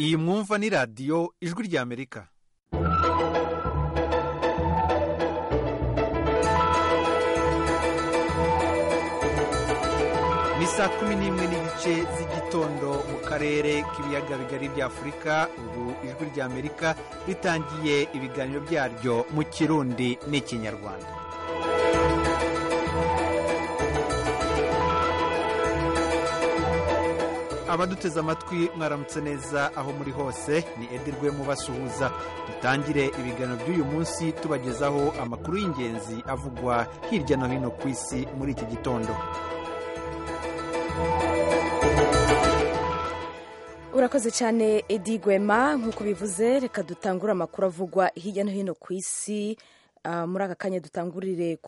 iyi mwumva ni radiyo ijwi ry'amerika ni saa kumi n'imwe n'igice z'igitondo mu karere k'ibiyaga bigari bya afurika ubu ijwi ry'amerika ritangiye ibiganiro byaryo mu kirundi n'ikinyarwanda abaduteze amatwi mwaramutse neza aho muri hose ni edirwe mubasuhuza dutangire ibiganiro by'uyu munsi tubagezaho amakuru y'ingenzi avugwa hirya no hino ku isi muri iki gitondo urakoze cyane edi gwema nk'uko bivuze reka dutangure amakuru avugwa hirya no hino ku isi muri aka kanya dutangurire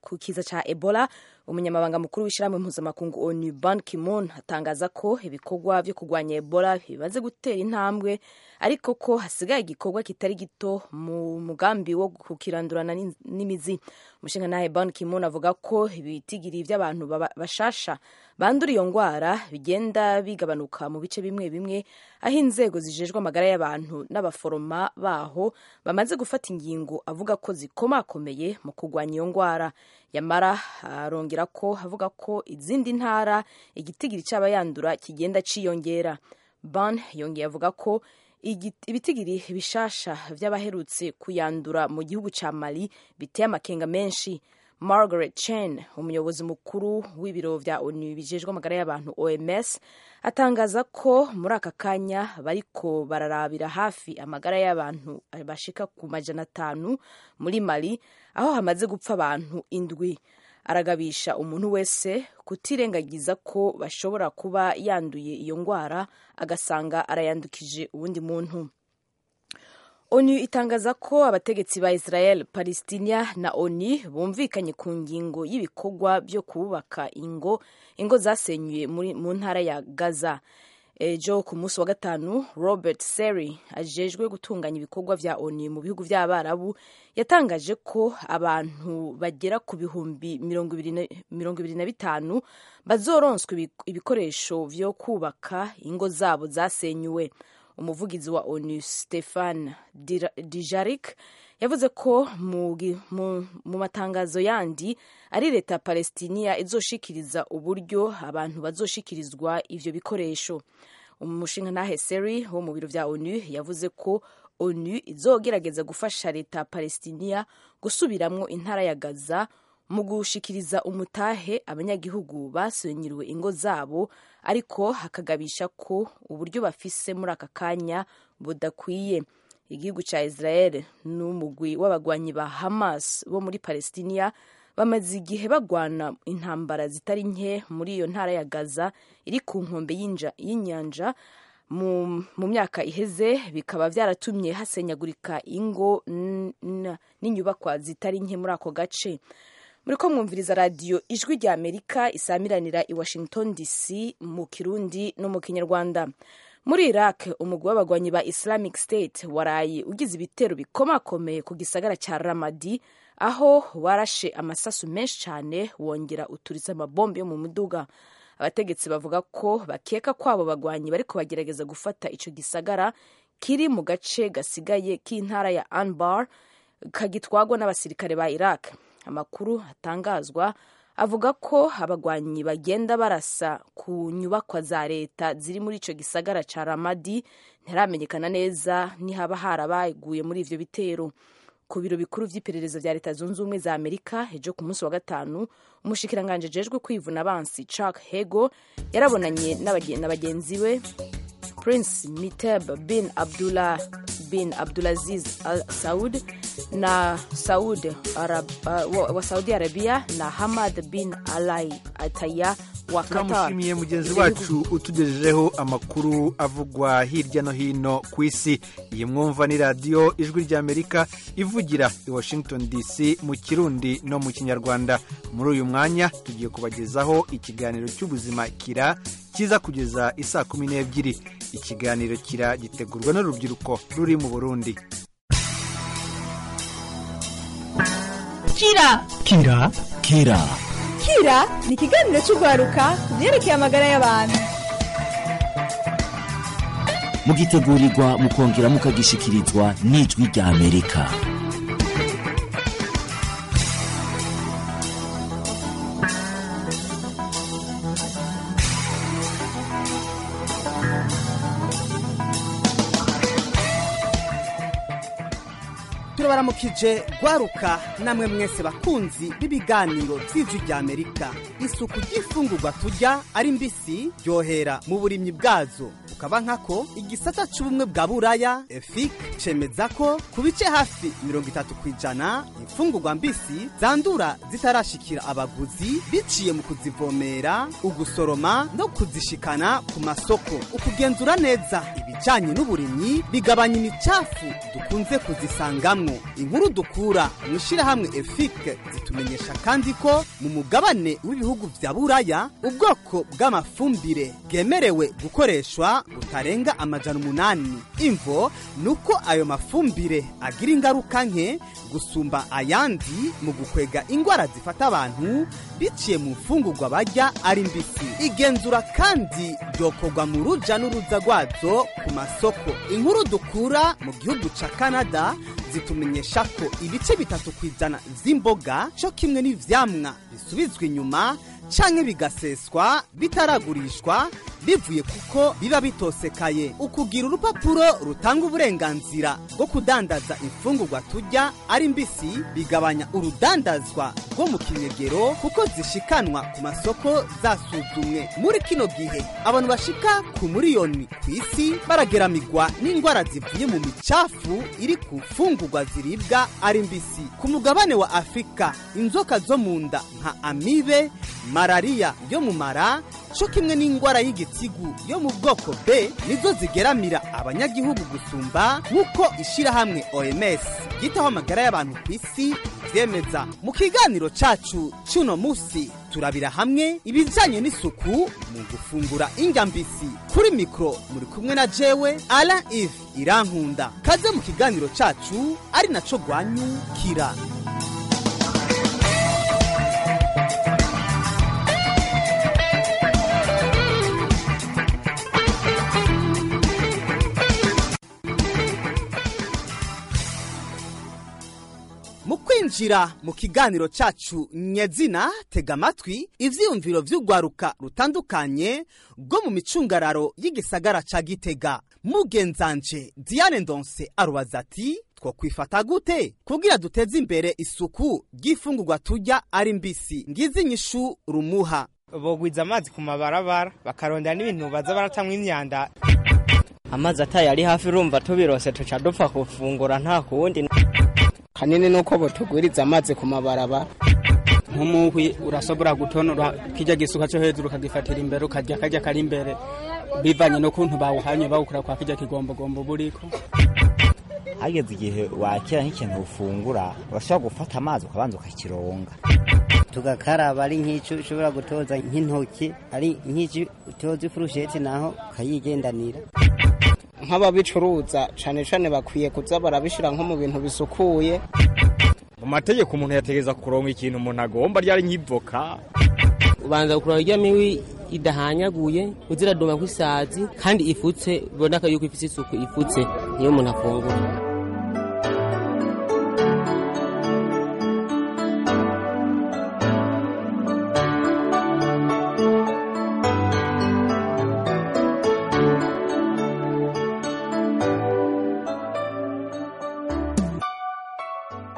ku kiza cya ebola umunyamabanga mukuru w'ishyirahamwe mpuzamakungu onu ban kimon atangaza ko ibikorwa byo kurwanya ebola bimaze gutera intambwe ariko ko hasigaye igikorwa kitari gito mu mugambi wo kukirandurana n'imizi umushinga ban kimon avuga ko ibitigiri by'abantu bashasha bandura iyo ndwara bigenda bigabanuka mu bice bimwe bimwe aho inzego zijejwe amagara y'abantu n'abaforoma baho bamaze gufata ingingo avuga ko zikomakomeye mu kurwanya iyo ndwara yamara arongera ko avuga ko izindi ntara igitigiri cy'aba yandura kigenda ciyongera ban yongeye avuga ko ibitigiri bishasha by'abaherutse kuyandura mu gihugu cya mali biteye amakenga menshi margaret chen umuyobozi mukuru w'ibiro bya onu bijejwe amagara y'abantu oms atangaza ko muri aka kanya bariko bararabira hafi amagara y'abantu bashika ku majana atanu muri mali aho hamaze gupfa abantu indwi aragabisha umuntu wese kutirengagiza ko bashobora kuba yanduye iyo ndwara agasanga arayandukije uwundi muntu onu itangaza ko abategetsi ba israel palestina na oni bumvikanye ku ngingo y'ibikorwa byo kubaka ingo ingo zasenyuye mu ntara ya gaza ejo ku munsi wa gatanu robert seri ajejwe gutunganya ibikorwa bya oni mu bihugu by'abarabu yatangaje ko abantu bagera ku bihumbi mirongo ibiri na bitanu bazoronswa ibikoresho byo kubaka ingo zabo zasenyuwe umuvugizi wa onu stefan dijarik yavuze ko mu matangazo yandi ari leta ya palestiniya izoshikiriza uburyo abantu bazoshikirizwa ibyo bikoresho umushinga ntaheseri wo mu biro bya onu yavuze ko onu izogerageza gufasha leta ya palestiniya gusubiramo intara ya gaza mu gushikiriza umutahe abanyagihugu basenyiriwe ingo zabo ariko hakagabisha ko uburyo bafise muri aka kanya budakwiye igihugu cya israel n'umugwi w'abagwanyi ba hamas bo muri palestiniya bamaze igihe bagwana intambara zitari nke muri iyo ntara ya gaza iri ku nkombe y'inyanja mu myaka iheze bikaba byaratumye hasenyagurika ingo n'inyubakwa zitari nke muri ako gace muri ko mwumviriza radiyo ijwi rya amerika isamiranira i washington dc mu kirundi no mu kinyarwanda muri iraq umugwi w'abagwanyi ba islamic state waraye ugize ibitero bikomakomeye ku gisagara cya ramadi aho warashe amasasu menshi cyane wongera uturitse amabombe yo mu muduga abategetsi bavuga ko bakeka ko abo bagwanyi bariko bagerageza gufata ico gisagara kiri mu gace gasigaye k'intara ya anbar kagitwagwa n'abasirikare ba iraq amakuru atangazwa avuga ko abagwanyi bagenda barasa ku nyubakwa za leta ziri muri icyo gisagara cya ramadi ntiramenyekana neza nihaba harabaguye muri ibyo bitero ku biro bikuru by'iperereza bya leta zunze ubumwe za amerika ejo ku munsi wa gatanu umushikiranganje ejejwe kwivuna abansi chuck hego yarabonanye na bagenzi be prince miteb bin abdullah bin Abdulaziz Al Saud na Saud Arab, uh, wa Saudi Arabia na Hamad bin Alai Ataya wa Qatar. Turamushimiye mugenzi wacu utugejejeho amakuru avugwa hirya no hino ku isi. Iyi mwumva ni radiyo ijwi rya Amerika ivugira i Washington DC mu Kirundi no mu Kinyarwanda. Muri uyu mwanya tugiye kubagezaho ikiganiro cy'ubuzima kira kiza kugeza isaa kumi n'ebyiri ikiganiro kira gitegurwa n'urubyiruko ruri mu burundi kira kira kira kira ni ikiganiro cy'urwaruka ku byerekeye amagara y'abantu mugitegurirwa mukongera mukagishikirizwa n'ijwi rya amerika turabaramukije gwaruka namwe mwese bakunzi b'ibiganiro by'ijwi rya amerika isuku ry'ifungurwa turya ari mbisi ryohera mu burimyi bwazo ukaba nkako igisata c'ubumwe bwa buraya efik cemeza ko ku bice hafi mirongo itatu ku ijana imfungurwa mbisi zandura zitarashikira abaguzi biciye mu kuzivomera ugusoroma no kuzishikana ku masoko ukugenzura neza ibijanye n'uburimyi bigabanya imicafu dukunze kuzisangamwo inkuru dukura mu ishyirahamwe efike zitumenyesha kandi ko mu mugabane w'ibihugu bya buraya ubwoko bw'amafumbire bwemerewe gukoreshwa butarenga amajana umunani imvo ni uko ayo mafumbire agira ingaruka nke gusumba ayandi mu gukwega indwara zifata abantu biciye mu mfungurwa barya ari mbisi igenzura kandi ryokorwa mu ruja n'uruza rwazo ku masoko inkuru dukura mu gihugu ca canada zitumenyesha ko ibice bitatu ku ijana z'imboga cyo kimwe n'ivyamwa bisubizwa inyuma canke bigaseswa bitaragurishwa bivuye kuko biba bitosekaye ukugira urupapuro rutanga uburenganzira bwo kudandaza imfungurwa turya ari mbisi bigabanya urudandazwa rwo mu kinyegero kuko zishikanwa ku masoko zasuzumwe muri kino gihe abantu bashika ku miliyoni ku isi barageramigwa n'indwara zivuye mu micafu iri ku mfungurwa ziribwa ari mbisi ku mugabane wa afurika inzoka zo mu nda nka amibe malariya yo mu mara cyo kimwe n'indwara y'igitigu yo mu bwoko b nizo zigeramira abanyagihugu gusumba nk'uko ishyirahamwe oms ryitaho amagara y'abantu ku isi ryemeza mu kiganiro cyacu cy'uno munsi turabira hamwe ibijyanye n'isuku mu gufungura indya mbisi kuri mikoro muri kumwe na jewe ara ivi irankunda kaze mu kiganiro cyacu ari nacyo rwanyukira mu kwinjira mu kiganiro cyacu nyezina tega amatwi ibyiyumviro by'urwaruka rutandukanye rwo mu micungararo y'igisagara cya gitega mugenzanje diane ndonse arubaza ati two kwifata gute kugira duteze imbere isuku ry'ifungurwa turya ari mbisi ngizi nyishu rumuha bogwiza amazi ku mabarabara bakarondera n'ibintu baza baratamwa imyanda amazi ataye ari hafi urumva tubirose tuca dupfa kufungura nta kuwundi hanini nuko botugwiriza amazi ku mabarabara nk'umuhwi urasobora gutonora kijya gisuka cyo hejuru ukagifatira imbere ukarya akajya kari imbere bivanye n'ukuntu bawuhanye bawukura kwa kijya kigombogombo buriko hageze igihe wakira nk'ikintu ufungura urashobora gufata amazi ukabanza ukakironga tugakaraba ari nk'icyo ushobora gutoza nk'intoki ari nk'icyo utoza ifurusheti naho ukayigendanira nk'ababicuruza cyane cyane bakwiye kuza barabishyira nko mu bintu bisukuye mu mategeko umuntu yategereza kuronka ikintu umuntu agomba ryari nk'ivoka ubanza kuronka irya mibi idahanyaguye uziradoma nk'isazi kandi ifutse biboneka yuko ifite isuku ifutse niyo umuntu afungura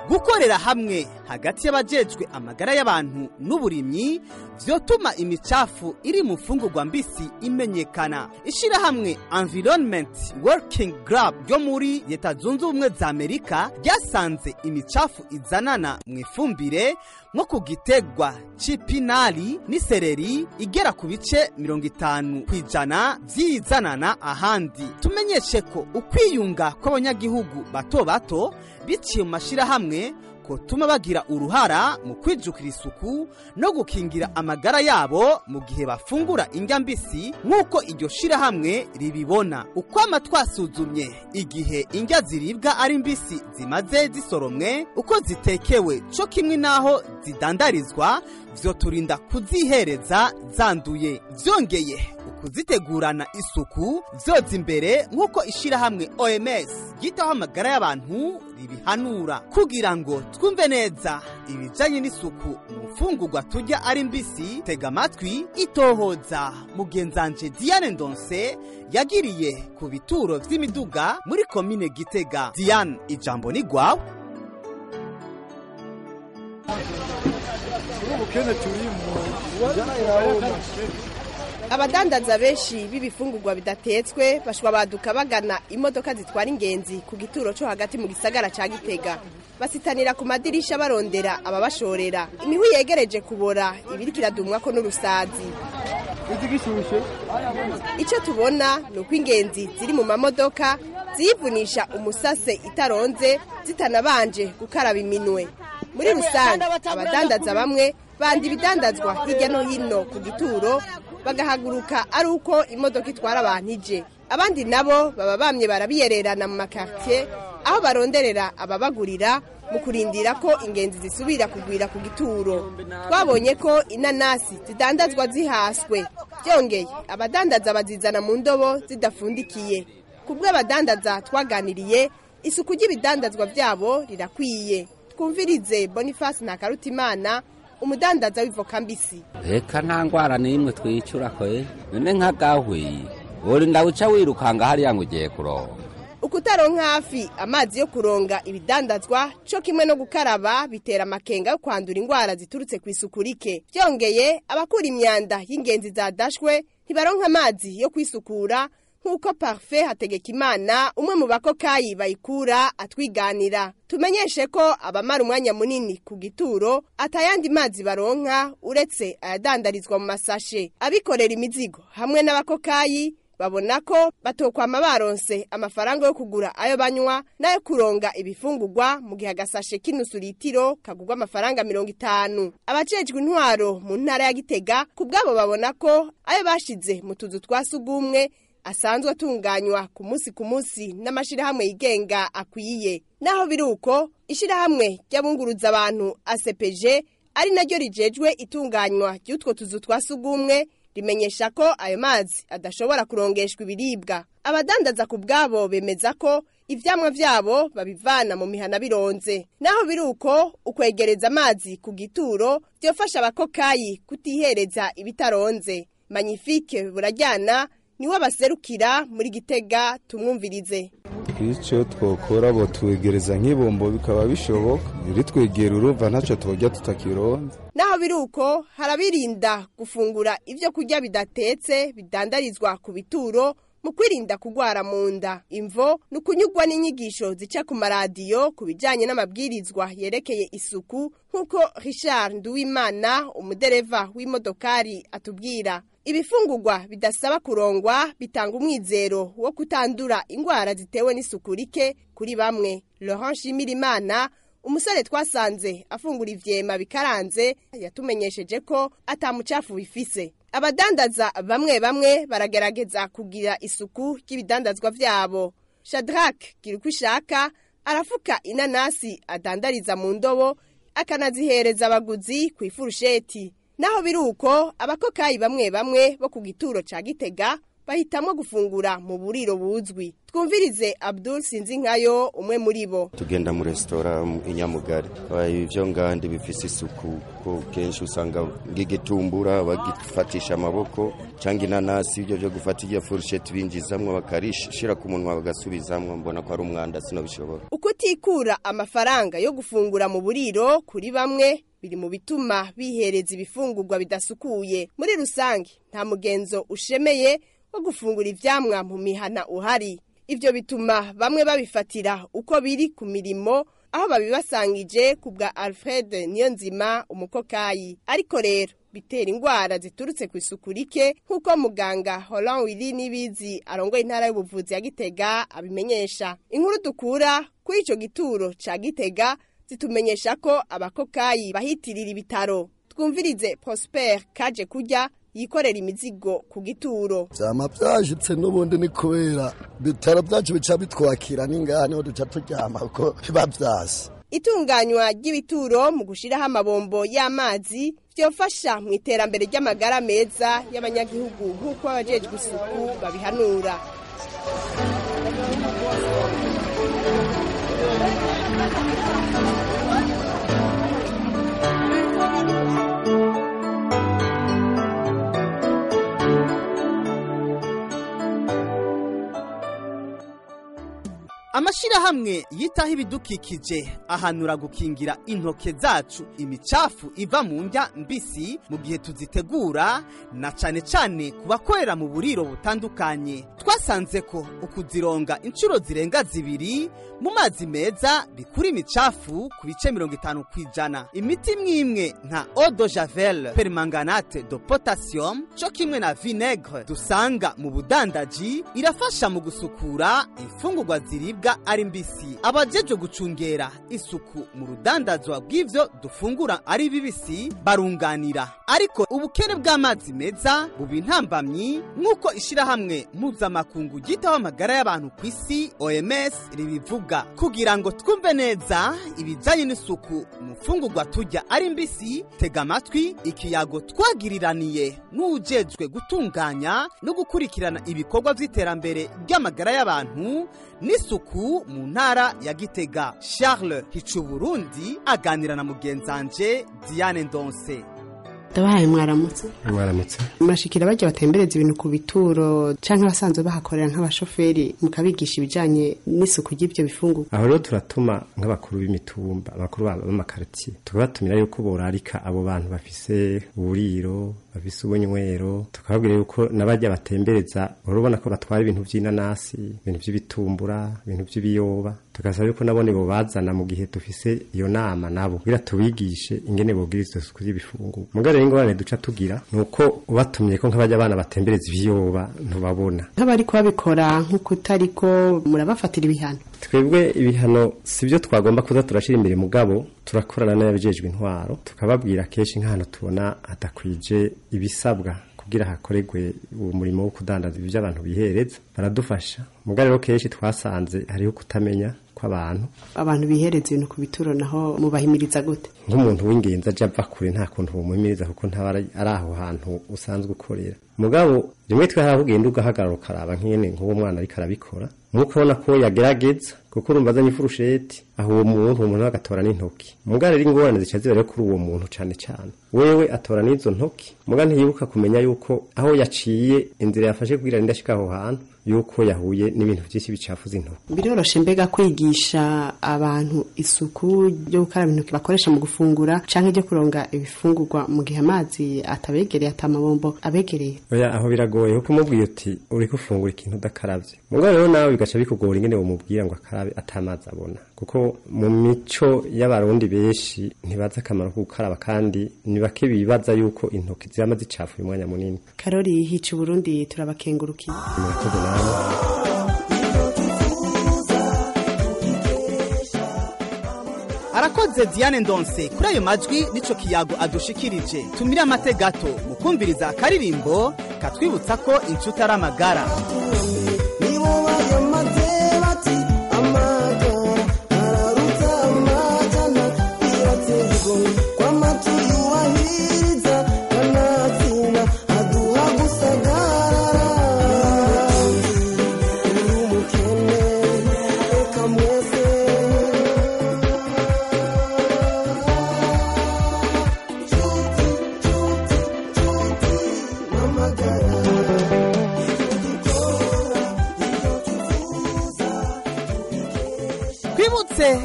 gukorera hamwe hagati y'abajejwe amagara y'abantu n'uburimyi vyotuma imicafu iri mu mfungurwa mbisi imenyekana ishyirahamwe environment working grab ryo muri leta zunze ubumwe za amerika ryasanze imicafu izanana mu ifumbire nko ku gitegwa c'ipinari n'isereri igera ku bice mirongo itanu ku ijana vy'izanana ahandi tumenyeshe ko ukwiyunga kw'abanyagihugu bato bato biciye mu mashyirahamwe bwotuma bagira uruhara mu kwijukira isuku no gukingira amagara yabo mu gihe bafungura indya mbisi nk'uko iryo shirahamwe ribibona uko twasuzumye igihe indya ziribwa ari mbisi zimaze zisoromwe uko zitekewe cyo kimwe n'aho zidandarizwa byoturinda kuzihereza zanduye byongeye kuzitegurana isuku zoza imbere nk'uko ishyirahamwe OMS ryitaho amagara y'abantu ribihanura kugira ngo twumve neza ibijyanye n'isuku mu mfungurwa tujya ari mbisi tega amatwi itohoza mugenzanje Diane Ndonse yagiriye ku bituro by'imiduga muri komine Gitega Diane ijambo ni gwawe abadandaza benshi b'ibifungurwa bidatetswe bashobora baduka bagana imodoka zitwara ingenzi ku gituro cyo hagati mu gisagara cya gitega basitanira ku madirisha barondera ababashorera imihwi yegereje kubora ibiriko iradumwa ko n'urusazi icyo tubona ni uko ingenzi ziri mu mamodoka zivunisha umusase itaronze zitanabanje gukaraba iminwe muri rusange abadandaza bamwe banda ibidandazwa hirya no hino ku gituro bagahaguruka ari uko imodoka itwara abantu ije abandi nabo baba bamye barabiyererana mu makaritsiye aho baronderera ababagurira mu kurindira ko ingenzi zisubira kugwira ku gituro twabonye ko inanasi zidandazwa zihaswe byongeye abadandaza bazizana mu ndobo zidapfundikiye ku bw'abadandaza twaganiriye isuku ry'ibidandazwa byabo rirakwiye twumvirize boniface ntakarutimana umudandaza w'ivoka mbisi reka nta ndwara n'imwe twicura kwe none nk'agahwi urinda uca wirukanga hariya ngo ugiye kuronga ukutaronka hafi amazi yo kuronga ibidandazwa cyo kimwe no gukaraba bitera amakenga yo kwandura indwara ziturutse ku isuku rike byongeye abakura imyanda y'ingenzi zadashwe ntibaronka amazi yo kwisukura nk'uko parufe hategeka imana umwe mu bakokayi bayikura atwiganira tumenyeshe ko abamara umwanya munini ku gituro atayandi mazi baronka uretse ayadandarizwa mu masashe abikorera imizigo hamwe n'abakokayi babona ko batokwama baronse amafaranga yo kugura ayo banywa n'ayo kuronga ibifungurwa mu gihe agasashe k'inusu litiro kagurwa amafaranga mirongo itanu abacejwe intwaro mu ntara ya gitega ku bwabo babona ko ayo bashize mu tuzu twa sugumwe asanzwe atunganywa ku munsi ku munsi n'amashyirahamwe yigenga akwiye naho biri uko ishyirahamwe ry'abunguruza abantu asepeje ari naryo rijejwe itunganywa ry'utwo tuzu twa sugumwe rimenyesha ko ayo mazi adashobora kurongeshwa ibiribwa abadandaza ku bwabo bemeza ko ibyamwa byabo babivana mu mihana bironze naho biri uko ukwegereza amazi ku gituro byofasha abakokayi kutihereza ibitaronze manyifike burajyana niwe baserukira muri gitega tumwumvirize icyo twakora batuwegereza nk'ibombo bikaba bishoboka ritwegera urumva ntacyo twajya tutakironze naho biri uko harabirinda gufungura ibyo kurya bidatetse bidandarizwa ku bituro mu kwirinda kugwara mu nda imvo ni ukunyugwa n'inyigisho zica ku maradiyo ku bijyanye n'amabwirizwa yerekeye isuku nk'uko Richard Nduwimana umudereva w'imodokari atubwira ibifungurwa bidasaba kurongwa bitanga umwizero wo kutandura indwara zitewe n'isuku rike kuri bamwe Laurent Shimirimana umusore twasanze afungura ivyema bikaranze yatumenyesheje ko atamucafu bifise abadandaza bamwe bamwe baragerageza kugira isuku ry'ibidandazwa byabo Shadrack Girukwishaka arafuka inanasi adandariza mu ndobo akanazihereza abaguzi ku ifurusheti naho biri uko abakokayi bamwe bamwe bo ku gituro cya gitega bahitamo gufungura mu buriro buzwi twumvirize abdul sinzi nkayo umwe muri bo tugenda mu resitora inyamugari ibyo ngandi bifite isuku ko kenshi usanga nk'igitumbura bagifatisha amaboko cyangwa inanasi ibyo byo gufata iyo furusheti binjizamwo bakarishyira ku munwa bagasubizamwo mbona ko ari umwanda sinabishobora ukutikura amafaranga yo gufungura mu buriro kuri bamwe biri mu bituma bihereza ibifungurwa bidasukuye muri rusange nta mugenzo ushemeye wo gufungura ibyamwa mu mihana uhari ibyo bituma bamwe babifatira uko biri ku mirimo aho babibasangije ku bwa alfred niyonzima umukokayi ariko rero bitera indwara ziturutse ku isuku rike nk'uko muganga horan wiri n'ibizi arongoye intara y'ubuvuzi ya gitega abimenyesha inkuru dukura kuri icyo gituro cya gitega zitumenyesha ko abakokayi bahitirira ibitaro twumvirize Prosper kaje kurya yikorera imizigo ku gituro vyama vyashitse n'ubundi ni kubera bitaro byacu bica bitwakira n'ingaha niho duca turyama kuko biba vyase itunganywa ry'ibituro mu gushyiraho amabombo y'amazi byofasha mu iterambere ry'amagara meza y'abanyagihugu nk'uko abajejwe isuku babihanura Amashirahamwe yitaho ibidukikije ahanura gukingira intoke zacu imicafu iva mu ndya mbisi mu gihe tuzitegura na cane cane ku bakorera mu buriro butandukanye twasanze ko ukuzironga inshuro zirenga zibiri mu mazi meza bikura imicafu ku bice mirongo itanu kw'ijana imiti imwe nka eau de javel permanganate de potassium co kimwe na vinegre dusanga mu budandaji irafasha mu gusukura imfungurwa ziribwa ziribwa ari mbisi abajejwe gucungera isuku mu rudandazwa bw'ivyo dufungura ari bibisi barunganira ariko ubukene bw'amazi meza buba intambamyi nk'uko ishirahamwe mpuzamakungu ryitaho amagara y'abantu ku isi oms ribivuga kugira ngo twumve neza ibijanye n'isuku mu mfungurwa turya ari mbisi tega amatwi ikiyago twagiriraniye n'ujejwe gutunganya no gukurikirana ibikorwa vy'iterambere ry'amagara y'abantu n'isuku isuku mu ntara ya gitega charles hicuburundi aganira na mugenzanje diane ndonse ndabahaye mwaramutse mwaramutse murashikira bajya batembereza ibintu ku bituro cyangwa abasanzwe bahakorera nk'abashoferi mukabigisha ibijyanye n'isuku ry'ibyo bifungurwa aho rero turatuma nk'abakuru b'imitumba abakuru b'amakaritsiye tukabatumira yuko borarika abo bantu bafise uburiro bafise ubunywero tukababwira yuko n'abajya batembereza wari ubona ko batwara ibintu by'inanasi ibintu by'ibitumbura ibintu by'ibiyoba tugasaba yuko nabone bobazana mu gihe dufise iyo nama nabo kugira tubigishe ingene bogira izo suku y'ibifungurwa mugabo rero ingorane duca tugira nuko ubatumye ko nk'abajya abana batembereza ibiyoba ntubabona nk'abari kubabikora nk'ukutariko murabafatira ibihano twebwe ibihano si byo twagomba kuza turashyira imbere mugabo turakorana n'abajejwe intwaro tukababwira kenshi nk'ahantu tubona hadakwije ibisabwa kugira hakorerwe uwo murimo wo kudandaza ibyo abantu bihereza baradufasha mugabo rero kenshi twasanze hariho kutamenya kw'abantu abantu bihereza ibintu ku bituro naho mubahimiriza gute nk'umuntu w'ingenzi ajya ava kure nta kuntu bumuhimiriza kuko ntaba ari aho hantu usanzwe ukorera mugabo rimwe twahara ugenda ugahagarara ukaraba nk'iyene nk'uwo mwana ariko arabikora nk'uko ubona ko yagerageza kuko urumva azanye ifurusheti aho uwo muntu uwo muntu agatora n'intoki mugabo rero ingorane zica zibariho kuri uwo muntu cyane cyane wewe atora n'izo ntoki mugabo ntiyibuka kumenya yuko aho yaciye inzira yafashe kugira ndashika aho hantu yuko yahuye n'ibintu byinshi bicafuza intoki biroroshe mbega kwigisha abantu isuku ryo gukaraba intoki bakoresha mu gufungura cyangwa ibyo kuronga ibifungurwa mu gihe amazi atabegereye atamabombo abegereye oya aho biragoye kuko umubwiye uti uri gufungura ikintu udakarabye mugabo rero nawe bigaca bikugora ingene bumubwira ngo akarabe atamazi abona kuko mu mico y'abarundi benshi ntibazi akamaro ko gukaraba kandi ni bake bibaza yuko intoki zirama zicafuye umwanya munini karori hica uburundi turabakengurukiye murakoze nawe arakoze diane ndonse kuri ayo majwi n'icyo kiyago adushikirije tumire amate gato mu kumviriza akaririmbo katwibutsa ko inshuti ari amagara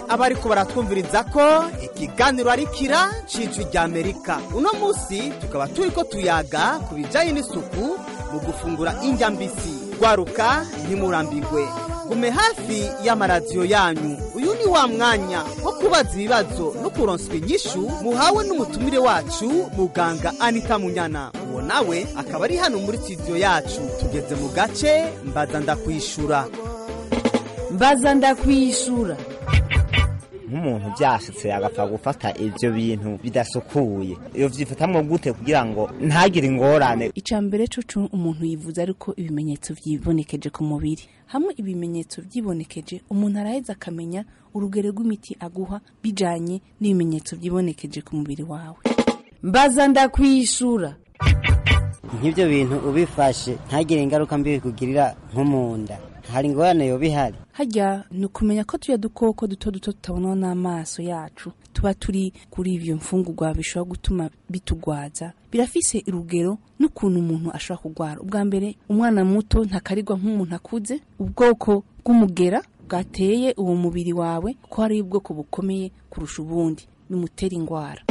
abari ko baratwumviriza ko ikiganiro ari kira cy'ijwi rya amerika uno munsi tukaba turi ko tuyaga ku bijyanye n'isuku mu gufungura indya mbisi rwaruka ntimurambigwe gume hafi y'amaradiyo yanyu uyu ni wa mwanya wo kubaza ibibazo no kuronswa inyishu muhawe n'umutumire wacu muganga anita munyana uwo nawe akaba ari hano muri studio yacu tugeze mu gace mbaza ndakwishura mbaza ndakwishura umuntu byashitse agapfa gufata ibyo bintu bidasukuye iyo byifatamwo gute kugira ngo ntagire ingorane icya mbere cyo umuntu yivuza ariko ibimenyetso byibonekeje ku mubiri hamwe ibimenyetso byibonekeje umuntu araheza akamenya urugero rw'imiti aguha bijyanye n'ibimenyetso byibonekeje ku mubiri wawe mbaza ndakwishura nk'ibyo bintu ubifashe ntagire ingaruka mbi bikugirira nko mu nda hari ingorane yo bihari hajya ni ukumenya ko tuya dukoko duto duto tutabonwa n'amaso yacu tuba turi kuri ibyo mfungurwa bishobora gutuma bitugwaza birafise urugero n'ukuntu umuntu ashobora kurwara ubwa mbere umwana muto ntakarirwa nk'umuntu akuze ubwoko bw'umugera bwateye uwo mubiri wawe ko hari ubwoko bukomeye kurusha ubundi bimutera indwara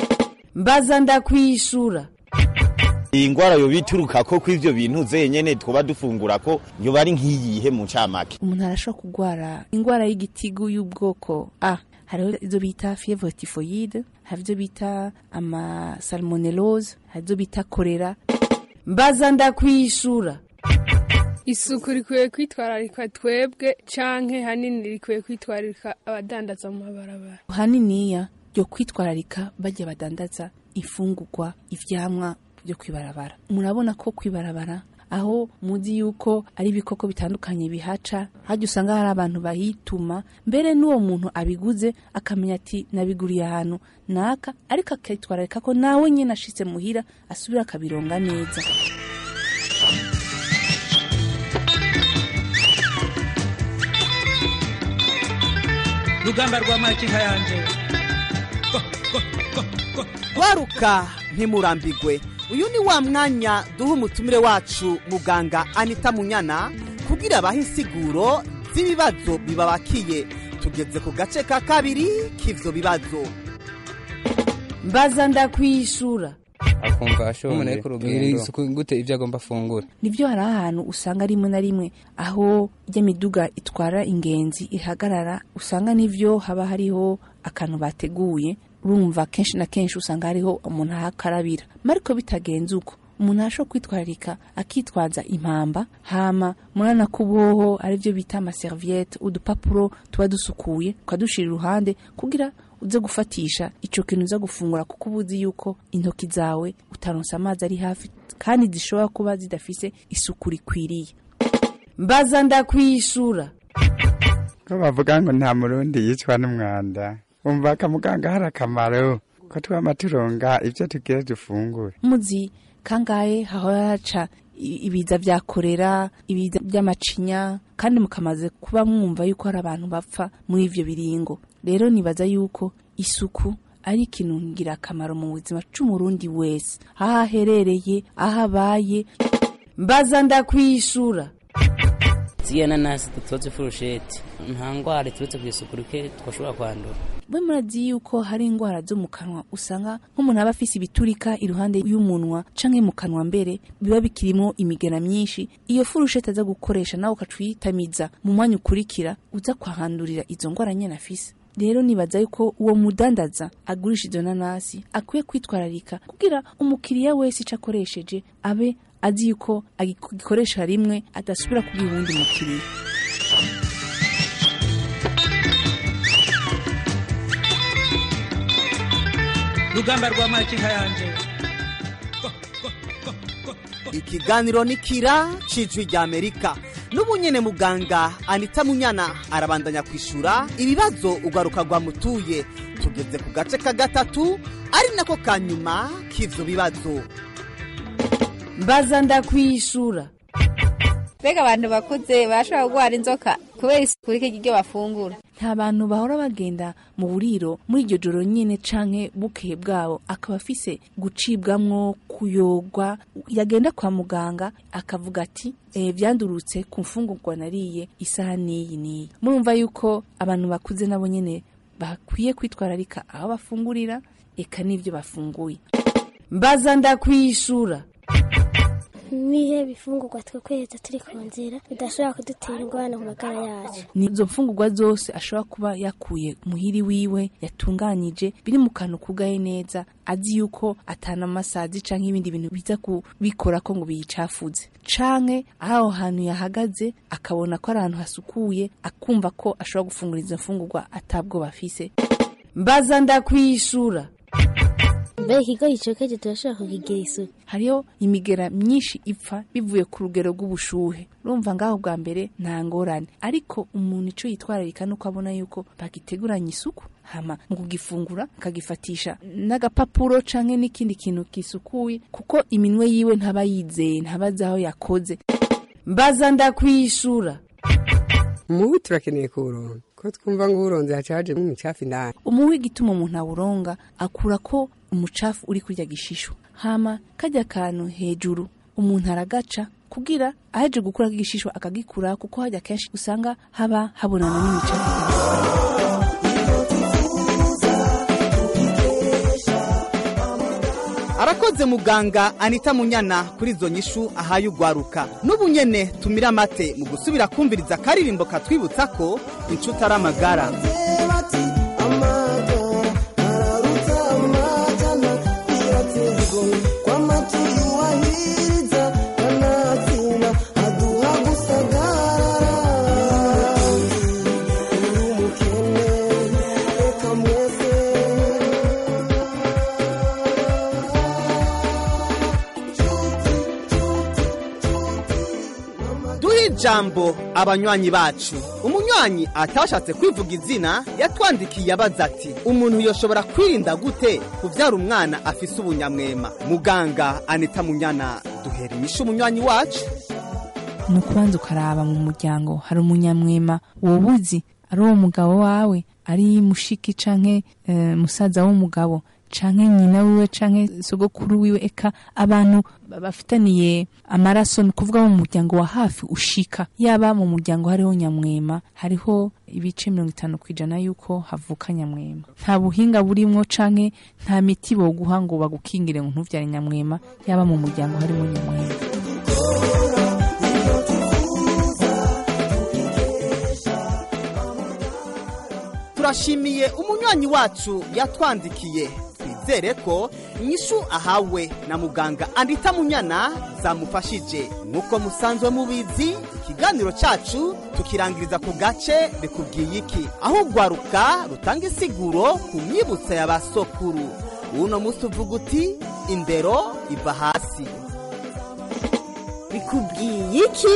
mbaza ndakwishura iyi ndwara yo bituruka ko kw'ibyo bintu zenyine twaba dufungura ko yoba ari nk'iyihe mu ncamake umuntu arashobora kurwara indwara y'igitigu y'ubwoko a hariho ibyo bita fievre typhoide hari ibyo bita amasalmonellose hari ibyo bita korera mbaza ndakwishura isuku rikwiye kwitwararika twebwe canke hanini rikwiye kwitwararika abadandaza mu mabarabara haniniya ryo kwitwararika bajya badandaza imfungurwa ivyamwa byo kwibarabara murabona ko kwibarabara aho muzi yuko ari ibikoko bitandukanye bihaca hajya usanga hari abantu bahituma mbere n'uwo muntu abiguze akamenya ati nabiguriye ahantu naka ariko akitwararika ko nawe nyine ashitse muhira asubira akabironga neza rugamba rwa makinka yanjye kwaruka ntimurambigwe uyu ni wa mwanya duha umutumire wacu muganga anita munyana kugira abahe insiguro z'ibibazo bibabakiye tugeze ku gace ka kabiri k'ibyo bibazo mbaza ndakwishura akumva ashoboye isuku gute ibyo agomba afungura nibyo hari ahantu usanga rimwe na rimwe aho ijya miduga itwara ingenzi ihagarara usanga n'ibyo haba hariho akantu bateguye urumva kenshi na kenshi usanga hariho umuntu ahakarabira mariko bitagenze uko umuntu arashobora kwitwararika akitwaza impamba hama murana kuboho aribyo bita amaseriviyete udupapuro tuba dusukuye ukadushyira iruhande kugira uze gufatisha icyo kintu uza gufungura kuko uba uzi yuko intoki zawe utaronsa amazi ari hafi kandi zishobora kuba zidafise isuku rikwiriye mbaza ndakwishura bavuga ngo nta murundi yicwa n'umwanda umva kamuganga hari akamaro ko twaba turonga ibyo tugira dufungura muzi kangahe hahora haca ibiza bya korera ibiza by'amacinya kandi mukamaze kuba mwumva yuko hari abantu bapfa muri ibyo biringo rero nibaza yuko isuku ari ikintu ngirakamaro mu buzima cy'umurundi wese aho aherereye aho abaye mbaza ndakwishura ziya nanasi dutoze furusheti nta ndwara iturutse ku isuku rike twashobora kwandura we murazi yuko hari indwara zo mu kanwa usanga nk'umuntu aba afise ibiturika iruhande y'umunwa canke mu kanwa mbere biba bikirimo imigera myinshi iyo furusheti aza gukoresha nawe ukacuyitamiza mu mwanya ukurikira uza kwahandurira izo ndwara nyene afise rero nibaza yuko uwo mudandaza agurisha izo nanasi akwiye kwitwararika kugira umukiriya wese ico akoresheje abe azi yuko agikoresha rimwe adasubira kugira uwundi mukiriya rugamba rwa makinka yanjye ikiganiro ni kira cy'ijwi ry'amerika n'ubu nyine muganga anita munyana arabandanya kwishyura ibibazo ugaruka rwamutuye tugeze ku gace ka gatatu ari nako ka nyuma k'ibyo bibazo mbaza ndakwishura mbega abantu bakuze barashobora kurwara inzoka kubera isuku rike ry'ibyo bafungura nta bantu bahora bagenda mu buriro muri iryo joro nyine canke bukehe bwabo akaba afise gucibwamwo kuyogwa yagenda kwa muganga akavuga ati e, vyandurutse ku mfungurwa nariye isaha n'iyi n'iyi murumva yuko abantu bakuze nabo nyene bakwiye kwitwararika aho bafungurira eka n'ivyo bafunguye mbaza ndakwishura nihe bifungurwa twakweza turi ku nzira bidashobora kudutera ingorane mu magara yacu ni izo mfungurwa zose ashobora kuba yakuye muhiri wiwe yatunganije biri mu kantu kugaye neza azi yuko atana amasazi canke ibindi bintu biza kubikora ko ngo biyicafuze canke aho hantu yahagaze akabona ko ari ahantu hasukuye akumva ko ashobora gufungura izo mfungurwa atabwo bafise mbaza ndakwishura mbega ikigo gicokeje turashobora kukigira isuku hariho imigera myinshi ipfa bivuye ku rugero rw'ubushuhe urumva ngaho bwa mbere nta ngorane ariko umuntu icyo yitwararika nuko abona yuko bagiteguranye isuku hama mu kugifungura akagifatisha n'agapapuro canke n'ikindi kintu gisukuye kuko iminwe yiwe ntaba yizeye ntaba azi aho yakoze mbaza ndakwishura umubu turakeneye kuwuronda ko twumva ngo uwuronze hacajemo imicafu indani umuhwi igituma umuntu awuronga akura ko umucafu uri kurya gishisho hama kajya kantu hejuru umuntu aragaca kugira aje gukura igishishwa akagikura kuko hajya kenshi usanga haba habonana n'imicafu arakoze muganga anita munyana kuri izo nyishu ahaye ugwaruka n'ubu nyene tumira amate mu gusubira kumviriza akaririmbo katwibutsa ko inshuti ari amagara duhe ijambo abanywanyi bacu umunywanyi atashatse kwivuga izina yatwandikiye abaza ati umuntu yoshobora kwirinda gute kubyara umwana afise ubunyamwema muganga anita munyana duhera inyishu umunywanyi wacu ni ukubanza ukaraba mu muryango hari umunyamwema wowe uzi ari uwo mugabo wawe ari mushiki canke eh, musaza w'umugabo canke nyina wiwe canke sogokuru wiwe eka abantu ba- bafitaniye amaraso ni kuvuga mu muryango wa hafi ushika yaba mu muryango hariho nyamwema hariho ibice mirongo itanu ku ijana yuko havuka nyamwema nta buhinga burimwo canke nta miti boguha ngo bagukingire ngo ntuvyare nyamwema yaba mu muryango harimo nyamwema turashimiye umunywanyi wacu yatwandikiye twizere ko inyishu ahawe na muganga andita munyana zamufashije nk'uko musanzwe mubizi ikiganiro cyacu tukirangiriza ku gace bikubwiye iki aho urwaruka rutanga isiguro ku myibutsa ya ba sokuru uno munsi uvuga uti indero iva hasi bikubwiye iki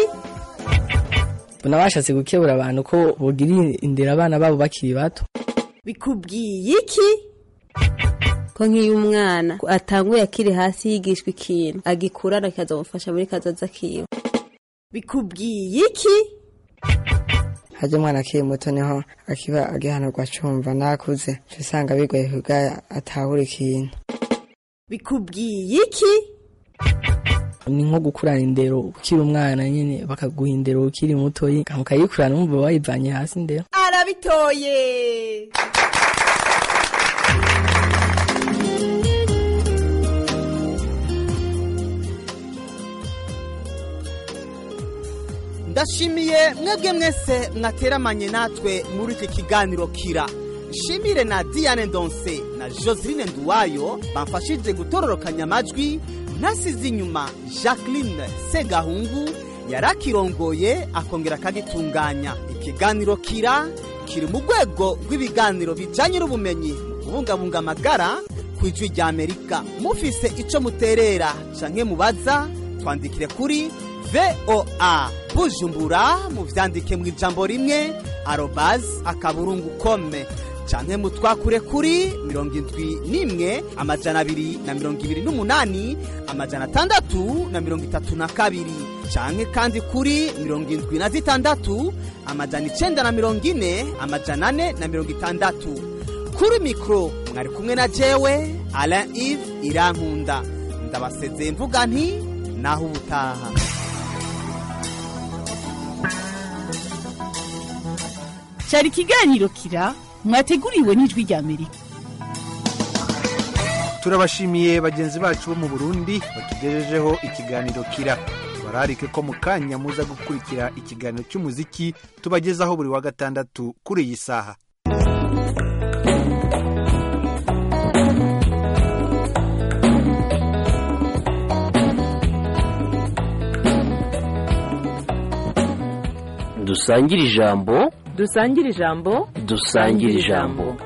n'abashatse gukebura abantu ko bogirira indera abana babo bakiri bato bikubwiye iki ko nk'iyo umwana atanguye akiri hasi yigishwa ikintu agikurana kikazamufasha muri kazoza kiwe bikubwiye iki hajya umwana akiri muto niho akiba agihanurwa acumva n'akuze uca usanga bigoye kubwayo atahura ikintu bikubwiye iki ni nko gukurana indero ukiri umwana nyine bakaguha indero ukiri mutoyi ukayikurana wumva wayivanye hasi indero arabitoye ndashimiye mwebwe mwese mwateramanye natwe muri iki kiganiro kira nshimire na diane ndonse na joseline nduwayo bamfashije gutororokanya amajwi nasize inyuma jacqueline segahungu yarakirongoye akongera akagitunganya ikiganiro kira kiri mu rwego rw'ibiganiro bijyanye n'ubumenyi mu kubungabunga amagara ku ijwi rya amerika mufise icyo muterera canke mubaza twandikire kuri voa bujumbura muvyandike mu ijambo rimwe arobazi akaburungu kome canke mutwakure kuri mirongo indwi n'imwe amajana abiri na mirongo ibiri n'umunani amajana atandatu na mirongo itatu na kabiri canke kandi kuri mirongo indwi na zitandatu amajana icenda na mirongo ine amajana ane na mirongo itandatu kuri mikoro mwari kumwe na jewe alain ive irankunda ndabasezeye mvuga nti naho ubutaha cyari ikiganiro kira mwateguriwe n'ijwi rya amerika turabashimiye bagenzi bacu bo mu burundi batugejejeho ikiganiro kira bararike ko mu kanya muza gukurikira ikiganiro cy'umuziki tubagezaho buri wa gatandatu kuri iyi saha dusangire ijambo dusangire ijambo dusangire ijambo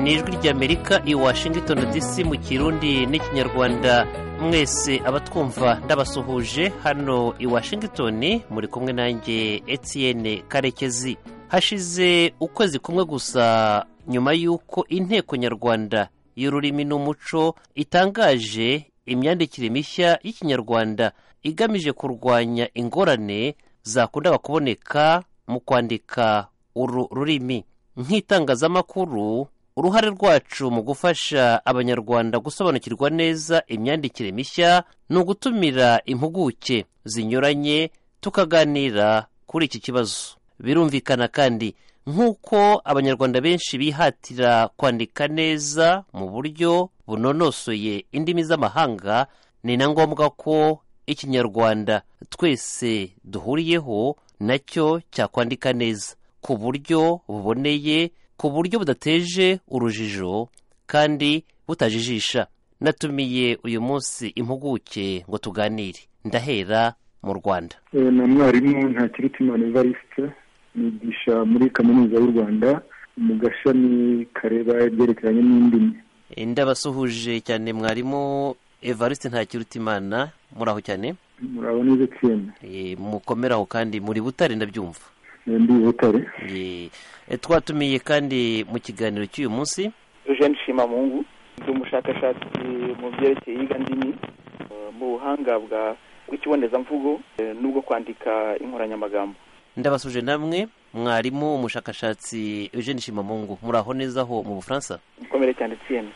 ni ijwi ry'amerika i washington dc mu kirundi n'ikinyarwanda mwese abatwumva ndabasuhuje hano i washington muri kumwe nanjye etienne karekezi hashize ukwezi kumwe gusa nyuma y'uko inteko nyarwanda y'ururimi n'umuco itangaje imyandikire mishya y'ikinyarwanda igamije kurwanya ingorane zakundaga kuboneka mu kwandika uru rurimi nk'itangazamakuru uruhare rwacu mu gufasha abanyarwanda gusobanukirwa neza imyandikire mishya ni ugutumira impuguke zinyuranye tukaganira kuri iki kibazo birumvikana kandi nk'uko abanyarwanda benshi bihatira kwandika neza mu buryo bunonosoye indimi z'amahanga ni na ngombwa ko ikinyarwanda twese duhuriyeho nacyo cyakwandika neza ku buryo buboneye ku buryo budateje urujijo kandi butajijisha natumiye uyu munsi impuguke ngo tuganire ndahera mu rwanda na mwarimu nta kirutimana evariste nigisha muri kaminuza y'u rwanda mu gashami kareba ibyerekeranye n'indimi ndabasuhuje cyane mwarimu evariste nta kirutimana muri aho cyane murabona neza cyane mukomere aho kandi muri butare ndabyumva ndi butare twatumiye kandi mu kiganiro cy'uyu munsi Eugene Shimamungu ndi umushakashatsi mu byerekeye iyigandimi mu buhanga bwa bw'ikibonezamvugo n'ubwo kwandika inkoranyamagambo ndabasuje namwe mwarimu umushakashatsi Eugene Shimamungu muraho neza aho mu Bufaransa mukomere cyane tsiyeme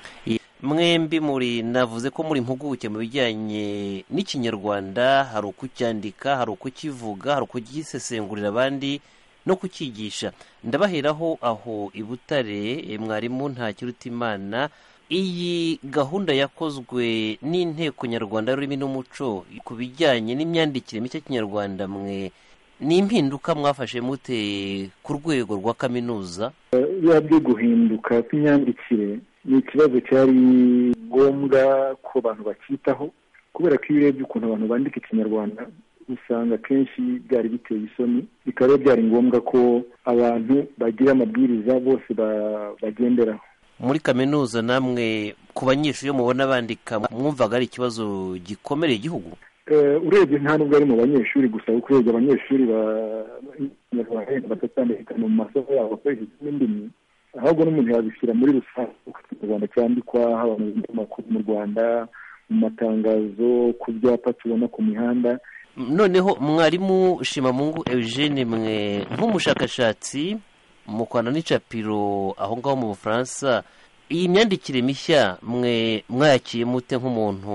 mwembi muri navuze ko muri impuguke mu bijyanye n'ikinyarwanda hari ukucyandika hari ukukivuga hari ukugisesengurira abandi no kucyigisha ndabaheraho aho i Butare mwarimu nta kirutimana iyi gahunda yakozwe n'inteko nyarwanda y'ururimi n'umuco ku bijyanye n'imyandikire mishya kinyarwanda mwe ni impinduka mwafashe mute ku rwego rwa kaminuza biba byo guhinduka kw'imyandikire ni ikibazo cyari ngombwa ko abantu bacyitaho kubera ko iyo urebye ukuntu abantu bandika ikinyarwanda usanga akenshi byari biteye isoni bikaba byari ngombwa ko abantu bagira amabwiriza bose bagenderaho muri kaminuza namwe ku banyeshuri mubona bandika mwumvaga ari ikibazo gikomereye igihugu urebye nta nubwo ari mu banyeshuri gusa kuko urebye abanyeshuri batatandukana mu masomo yabo bakoresheje n'indimi ahubwo n'umuntu yabishyira muri rusange uko ikinyarwanda cyandikwa haba mu binyamakuru mu rwanda mu matangazo ku byapa tubona ku mihanda noneho mwarimu shimamungu eugene mwe nk'umushakashatsi mu Rwanda n'icapiro aho ngaho mu bufaransa iyi myandikire mishya mwe mwayakiye mute nk'umuntu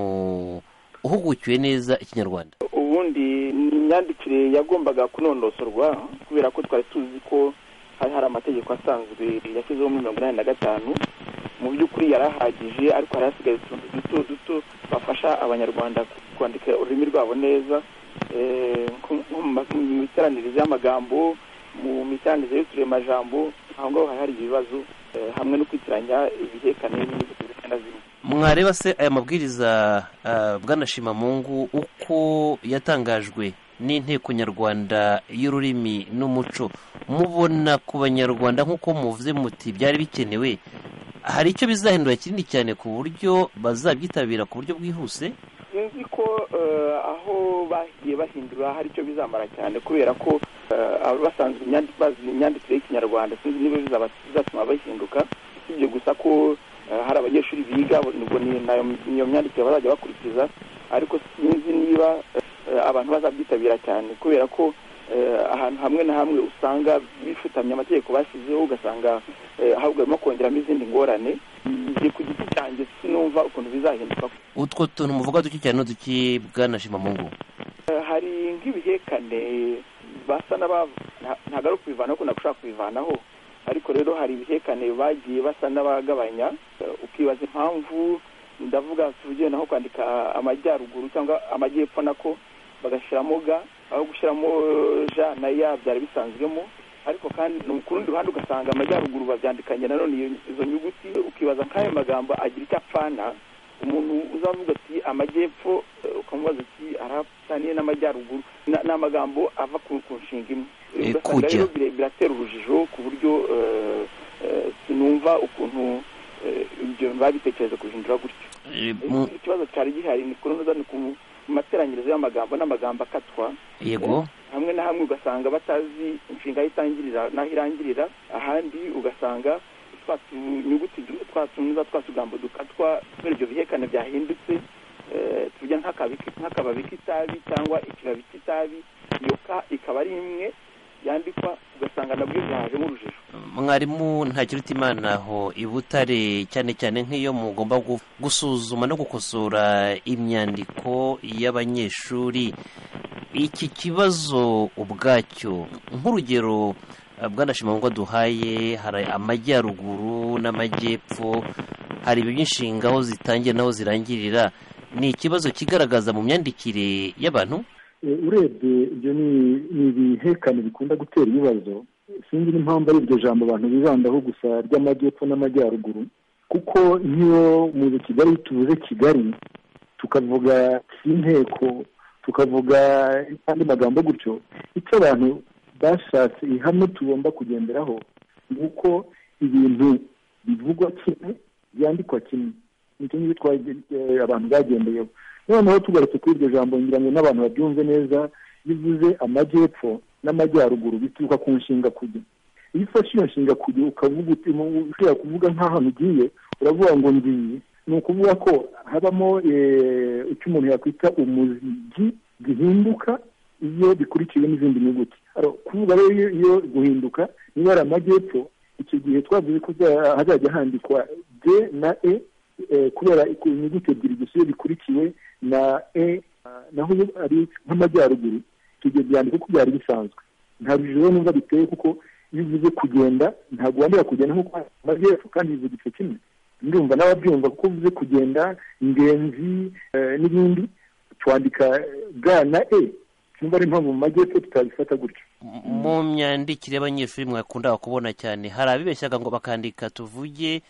uhugukiwe neza ikinyarwanda ubundi ni imyandikire yagombaga kunonosorwa kubera ko twari tuzi ko hari hari amategeko asanzwe yashyizeho muri mirongo inani na gatanu mu by'ukuri yari ahagije ariko hari hasigaye utuntu duto duto bafasha abanyarwanda kwandika ururimi rwabo neza mu miteranirize y'amagambo mu miteranirize y'uturemajambo aho ngaho hari hari ibibazo hamwe no kwitiranya ibihekane n'inyuguti zimwe na zimwe mwareba se aya mabwiriza bwanashimamungu uko yatangajwe n'inteko nyarwanda y'ururimi n'umuco mubona ku banyarwanda nk'uko muvuze muti byari bikenewe hari icyo bizahindura kinini cyane ku buryo bazabyitabira ku buryo bwihuse sinzi ko aho bagiye bahindura hari icyo bizamara cyane kubera ko basanzwe bazi imyandikire y'ikinyarwanda sinzi niba bizatuma bahinduka usibye gusa ko hari abanyeshuri biga nubwo niyo myandikire bazajya bakurikiza ariko sinzi niba abantu bazabyitabira cyane kubera ko ahantu hamwe na hamwe usanga bifutamye amategeko bashyizeho ugasanga ahubwo barimo kongeramo izindi ngorane igihe ku giti cyanjye sinumva ukuntu bizahinduka utwo tuntu muvuga duke cyane n'uduki bwanashima mu ngo hari nk'ibihekane basa ntabwo ari ukubivanaho ko nagushaka kubivanaho ariko rero hari ibihekane bagiye basa n'abagabanya ukibaza impamvu ndavuga tuvugiye naho kwandika amajyaruguru cyangwa amajyepfo nako bagashyiramo ga aho gushyiramo ja na ya byari bisanzwemo ariko kandi ku rundi ruhande ugasanga amajyaruguru babyandikanye nanone izo nyuguti ukibaza nk'ayo magambo agira icyo apfana umuntu uzavuga ati amajyepfo ukamubaza ati arapfaniye n'amajyaruguru ni amagambo ava ku nshinga imwe ugasanga rero biratera urujijo ku buryo sinumva ukuntu ibyo babitekereje guhindura gutyo ikibazo cyari gihari ni kunoza ni ku materanirizo y'amagambo n'amagambo akatwa yego hamwe na hamwe ugasanga batazi inshinga aho itangirira n'aho irangirira ahandi ugasanga twa tunyuguti twa tunuza twa tugambo dukatwa kubera ibyo bihekane byahindutse eh, tuvuge nk'akabi- nk'akababi k'itabi cyangwa ikibabi k'itabi iyo ka ikaba ari imwe yandikwa ugasanga nabyo byahajemo urujijo mwarimu ntakiruta imana aho i butare cyane cyane nk'iyo mugomba gu- gusuzuma no gukosora imyandiko y'abanyeshuri iki kibazo ubwacyo nk'urugero eh, bwanashima ngo duhaye hari amajyaruguru n'amajyepfo hari ibibi inshinga aho zitangira n'aho zirangirira ni ikibazo kigaragaza mu myandikire y'abantu Eh, urebye ibyo ni ni ibihekane bikunda gutera ibibazo sinzi n'impamvu ari iryo jambo abantu bibandaho gusa ry'amajyepfo n'amajyaruguru kuko nk'iyo mu kigali tuvuze kigali tukavuga inteko tukavuga andi magambo gutyo icyo abantu bashatse ihame tugomba kugenderaho ni uko ibintu bivugwa kimwe byandikwa kimwe nicyo ngicyo twaje- eh, abantu bagendeyeho noneho tugarutse kuri iryo jambo ngira ngo n'abantu babyumve neza bivuze amajyepfo n'amajyaruguru bituruka ku nshinga kujya iyo ufashe iyo nshinga kujya ukavuga uti mu- ushobora kuvuga nk'ahantu ugiye uravuga ngo ngiye ni ukuvuga ko habamo eh, icyo umuntu yakwita umuzigi gihinduka iyo bikurikiwe n'izindi nyuguti Aro, kuvuga rero iyo- iyo guhinduka niba ari amajyepfo icyo gihe twavuze ko bya- hazajya handikwa d na e eh, kubera iku- inyuguti ebyiri gusa iyo bikurikiwe na e ah, naho iyo ari nk'amajyaruguru ibyo byandiko ko byari bisanzwe nta rujijo n'ubwo biteye kuko iyo uvuze kugenda ntabwo wandura kugenda nk'uko amajyepfo kandi bivuga igice kimwe ndumva n'ababyumva kuko uvuze kugenda ingenzi eh, n'ibindi twandika ga na e cyumva ari impamvu mu majyepfo tutabifata gutyo mu myandikire y'abanyeshuri mwakunda kubona cyane hari abibeshyaga ngo bakandika tuvuge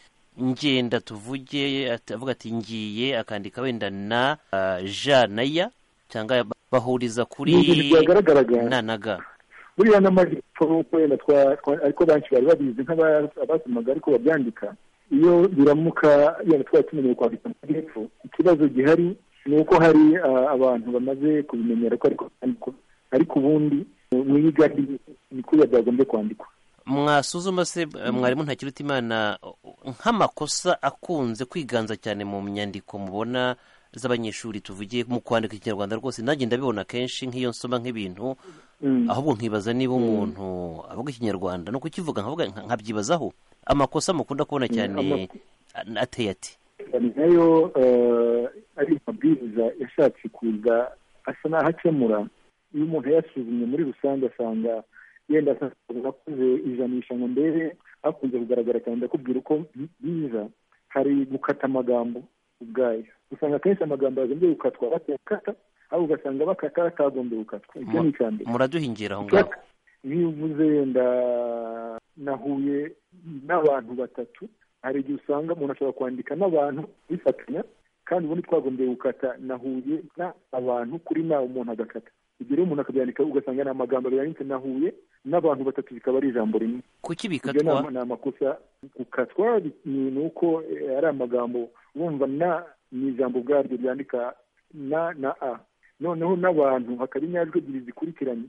ngenda tuvuge ati- avuga ati ngiye akandika wenda na ah, ja na ya cyangwa bahuriza kuri Ni ibintu byagaragaraga. na na ga buriya n'amajyepfo nk'uko wenda twa- twa- ariko benshi bari babizi nk'abasomaga ariko babyandika iyo biramuka yenda twari tumenyeye kwandika amajyepfo ikibazo gihari ni uko hari ah, abantu bamaze kubimenyera ko ariko byandikwa ariko ubundi mu igari ni kuba byagombye kwandikwa mwasuzuma se eh, mwarimu ntakiruta imana nk'amakosa akunze kwiganza cyane mu nyandiko mubona z'abanyeshuri tuvuge mu kwandika ikinyarwanda rwose nanjye ndabibona kenshi nk'iyo nsoma nk'ibintu Mm. ahubwo nkibaza niba umuntu avuga ikinyarwanda ni ukukivuga nkavuga nka- nkabyibazaho amakosa mukunda kubona Mm, cyane amako- a- ateye ati ni nayo eh, ari amabwiriza yashatse kuza asa n'aho akemura iyo umuntu yasuzumye muri rusange asanga yenda asanga akoze ijanisha ngo mbere hakunze kugaragara cyane ndakubwira uko biza hari gukata amagambo ubwayo usanga akenshi amagambo yagombye gukatwa batakata ahubwo ugasanga bakata batagombye gukatwa icyo ni icya mbere muraduhingira aho ngaho iyo uvuze wenda nahuye n'abantu batatu hari igihe usanga umuntu ashobora kwandika n'abantu bifatanya kandi ubundi twagombye gukata nahuye na abantu kuri na umuntu agakata ibyo rero umuntu akabyandika ugasanga ni amagambo yanditse nahuye n'abantu batatu bikaba ari ijambo rimwe kuki ibyo ni bikatwa ama- ni amakosa gukatwa bi- ni ni uko eh, ari amagambo bumva na ni ijambo ubwaryo ryandika na na a noneho n'abantu hakaba inyajwi ebyiri zikurikiranye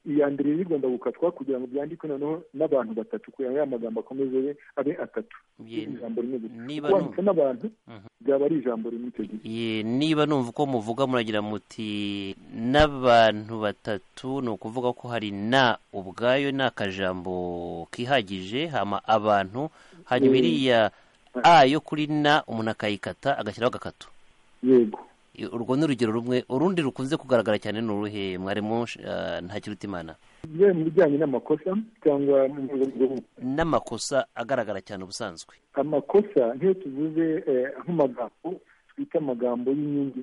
iya mbere rero igomba gukatwa kugira ngo byandikwe noneho n'abantu batatu kugira ngo ya magambo akomeze abe- abe atatu Ye- ijambo rimwe gusa niba wanditse n'abantu Mhm. byaba ari ijambo rimwe icyo gihe Ye, niba numva uko muvuga muragira muti n'abantu batatu ni ukuvuga ko hari na ubwayo ni akajambo kihagije hama abantu hanyuma Mm. iriya a yo kuri na umuntu akayikata agashyiraho agakato yego I- urwo ni urugero rumwe urundi rukunze kugaragara cyane ni uruhe mwarimu eh, ntakiruta imana Byo mu bijyanye n'amakosa cyangwa mu rwego rwo- n'amakosa agaragara cyane ubusanzwe amakosa nk'iyo tuvuze eh, nk'amagambo twita amagambo y'inyungu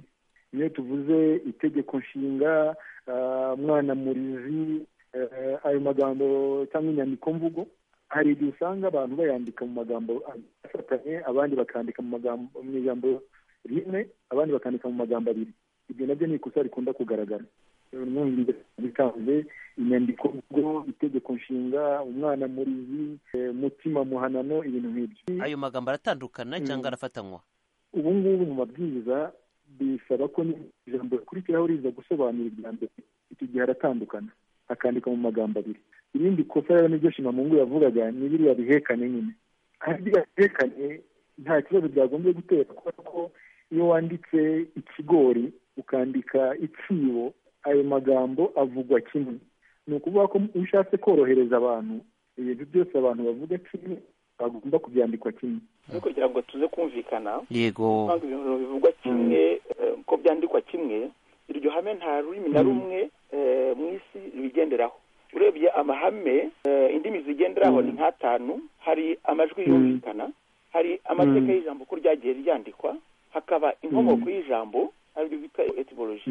niyo tuvuze itegeko nshinga ah, mwanamurizi eh, ayo magambo cyangwa inyandiko mvugo hari igihe usanga abantu bayandika mu magambo afatanye abandi bakandika mu magambo mu ijambo rimwe abandi abandi bakandika mu magambo abiri ibyo nabyo ni ikosa rikunda kugaragara mwumviriza bikanze inyandiko ubwo itegeko nshinga umwana murizi eh, mutima muhanano ibintu nk'ibyo ayo magambo aratandukana cyangwa arafatanywa ubu ngubu mu mabwiriza bisaba ko ni- ijambo rikurikiraho riza gusobanura irya mbere icyo gihe aratandukana akandika mu magambo abiri irindi kosa rero niryo shimamungu yavugaga ni biriya bihekane nyine kandi biriya bihekane nta kibazo byagombye gutera kubera ko iyo wanditse ikigori ukandika icyibo ayo magambo avugwa kimwe ni ukuvuga ko iyo ushatse korohereza abantu ibintu byose abantu bavuga kimwe bagomba kubyandikwa kimwe no kugira ngo tuze kumvikana yego usanga ibintu bivugwa kimwe eh, ko byandikwa kimwe iryo hame nta rurimi na rumwe eh, mu isi bigenderaho urebye amahame eh, indimi zigenderaho ni nk'atanu hari amajwi yumvikana hari amateka Mm. y'ijambo uko ryagiye ryandikwa hakaba inkomoko y'ijambo aribyo bita etymology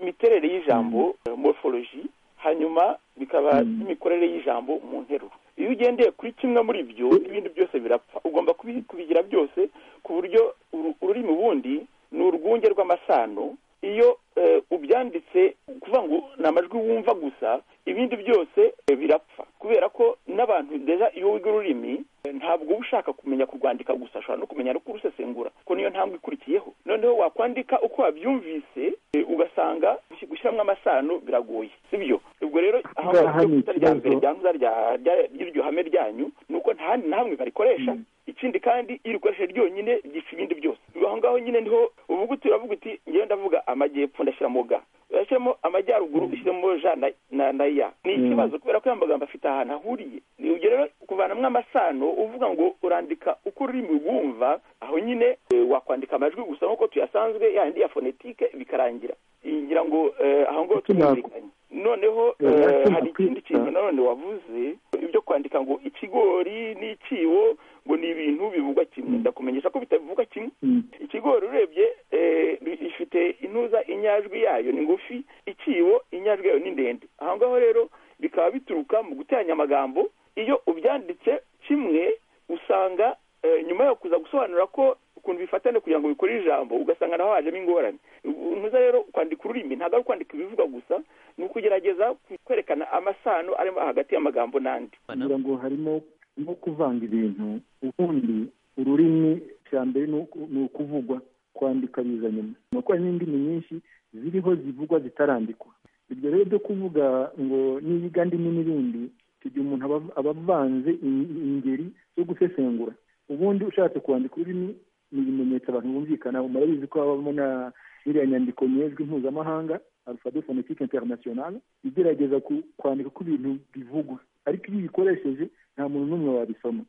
imiterere y'ijambo eh, morphology hanyuma bikaba n'imikorere y'ijambo mu nteruro iyo ugendeye kuri kimwe muri byo ibindi byose birapfa ugomba kubi- kubigira byose ku buryo uru- ururimi ubundi ni urwunge rw'amasano iyo eh, ubyanditse kuvuga ngo ni amajwi wumva gusa ibindi byose eh, birapfa kubera ko n'abantu deja iyo wiga ururimi eh, ntabwo uba ushaka kumenya kurwandika gusa ushobora no kumenya no kurusesengura kuko niyo ntambwe ikurikiyeho noneho wakwandika uko wabyumvise eh, ugasanga gushi- gushyiramo amasano biragoye sibyo ubwo rero aho Ngaha ngaho ni kuta rya mbere ikibazo. ryanduza rya- rya- ry'iryo hame ryanyu ni uko nta handi na hamwe barikoresha ikindi kandi iyo urikoresheje ryonyine ryica ibindi byose ubwo aho ngaho nyine niho uvuga uti uravuga uti ngewe ndavuga amajyepfo ndashyiramo ga urashyiramo amajyaruguru ushyiremo ja na- na na ya ni Mm. ikibazo kubera ko ayo magambo afite ahantu ahuriye Ni ubwo rero kuvanamo amasano uvuga ngo urandika uko ururimi rwumva aho nyine eh, wakwandika amajwi gusa nk'uko tuyasanzwe yandi ya fonetike bikarangira ngira ngo eh, aho ngaho twumvikanye noneho eh, Urashobora hari ikindi kintu nanone wavuze ibyo kwandika ngo ikigori n'icyibo ngo ni ibintu bivugwa kimwe ndakumenyesha ko bitavuga kimwe ikigori urebye eh, bi- ifite intuza inyajwi yayo ni ngufi iciwo inyajwi yayo ni ndende aho ngaho rero bikaba bituruka mu guteranya amagambo iyo ubyanditse kimwe usanga eh, nyuma yo kuza gusobanura ko ukuntu bifatane kugira ngo bikore ijambo ugasanga naho hajemo ingorane ntuza rero kwandika ururimi ntabwo ari kwandika ibivugwa gusa ni ukugerageza kwerekana amasano arimo hagati y'amagambo n'andi kugira ngo harimo no kuvanga ibintu ubundi ururimi cya mbere ni uku- ni ukuvugwa kwandika biza nyuma ni uko hari n'indimi nyinshi ziriho zivugwa zitarandikwa ibyo rero byo kuvuga ngo niyiga ndimi n'ibindi icyo gihe umuntu aba- aba avanze in- ingeri zo gusesengura ubundi ushatse kwandika ururimi ni ibimenyetso abantu bumvikana murabizi ko habamo na iriya nyandiko nyejwi mpuzamahanga alfado fonetike interinasiyonale igerageza ku- kwandika ko ibintu bivugwa ariko iyo uyikoresheje nta muntu n'umwe wabisoma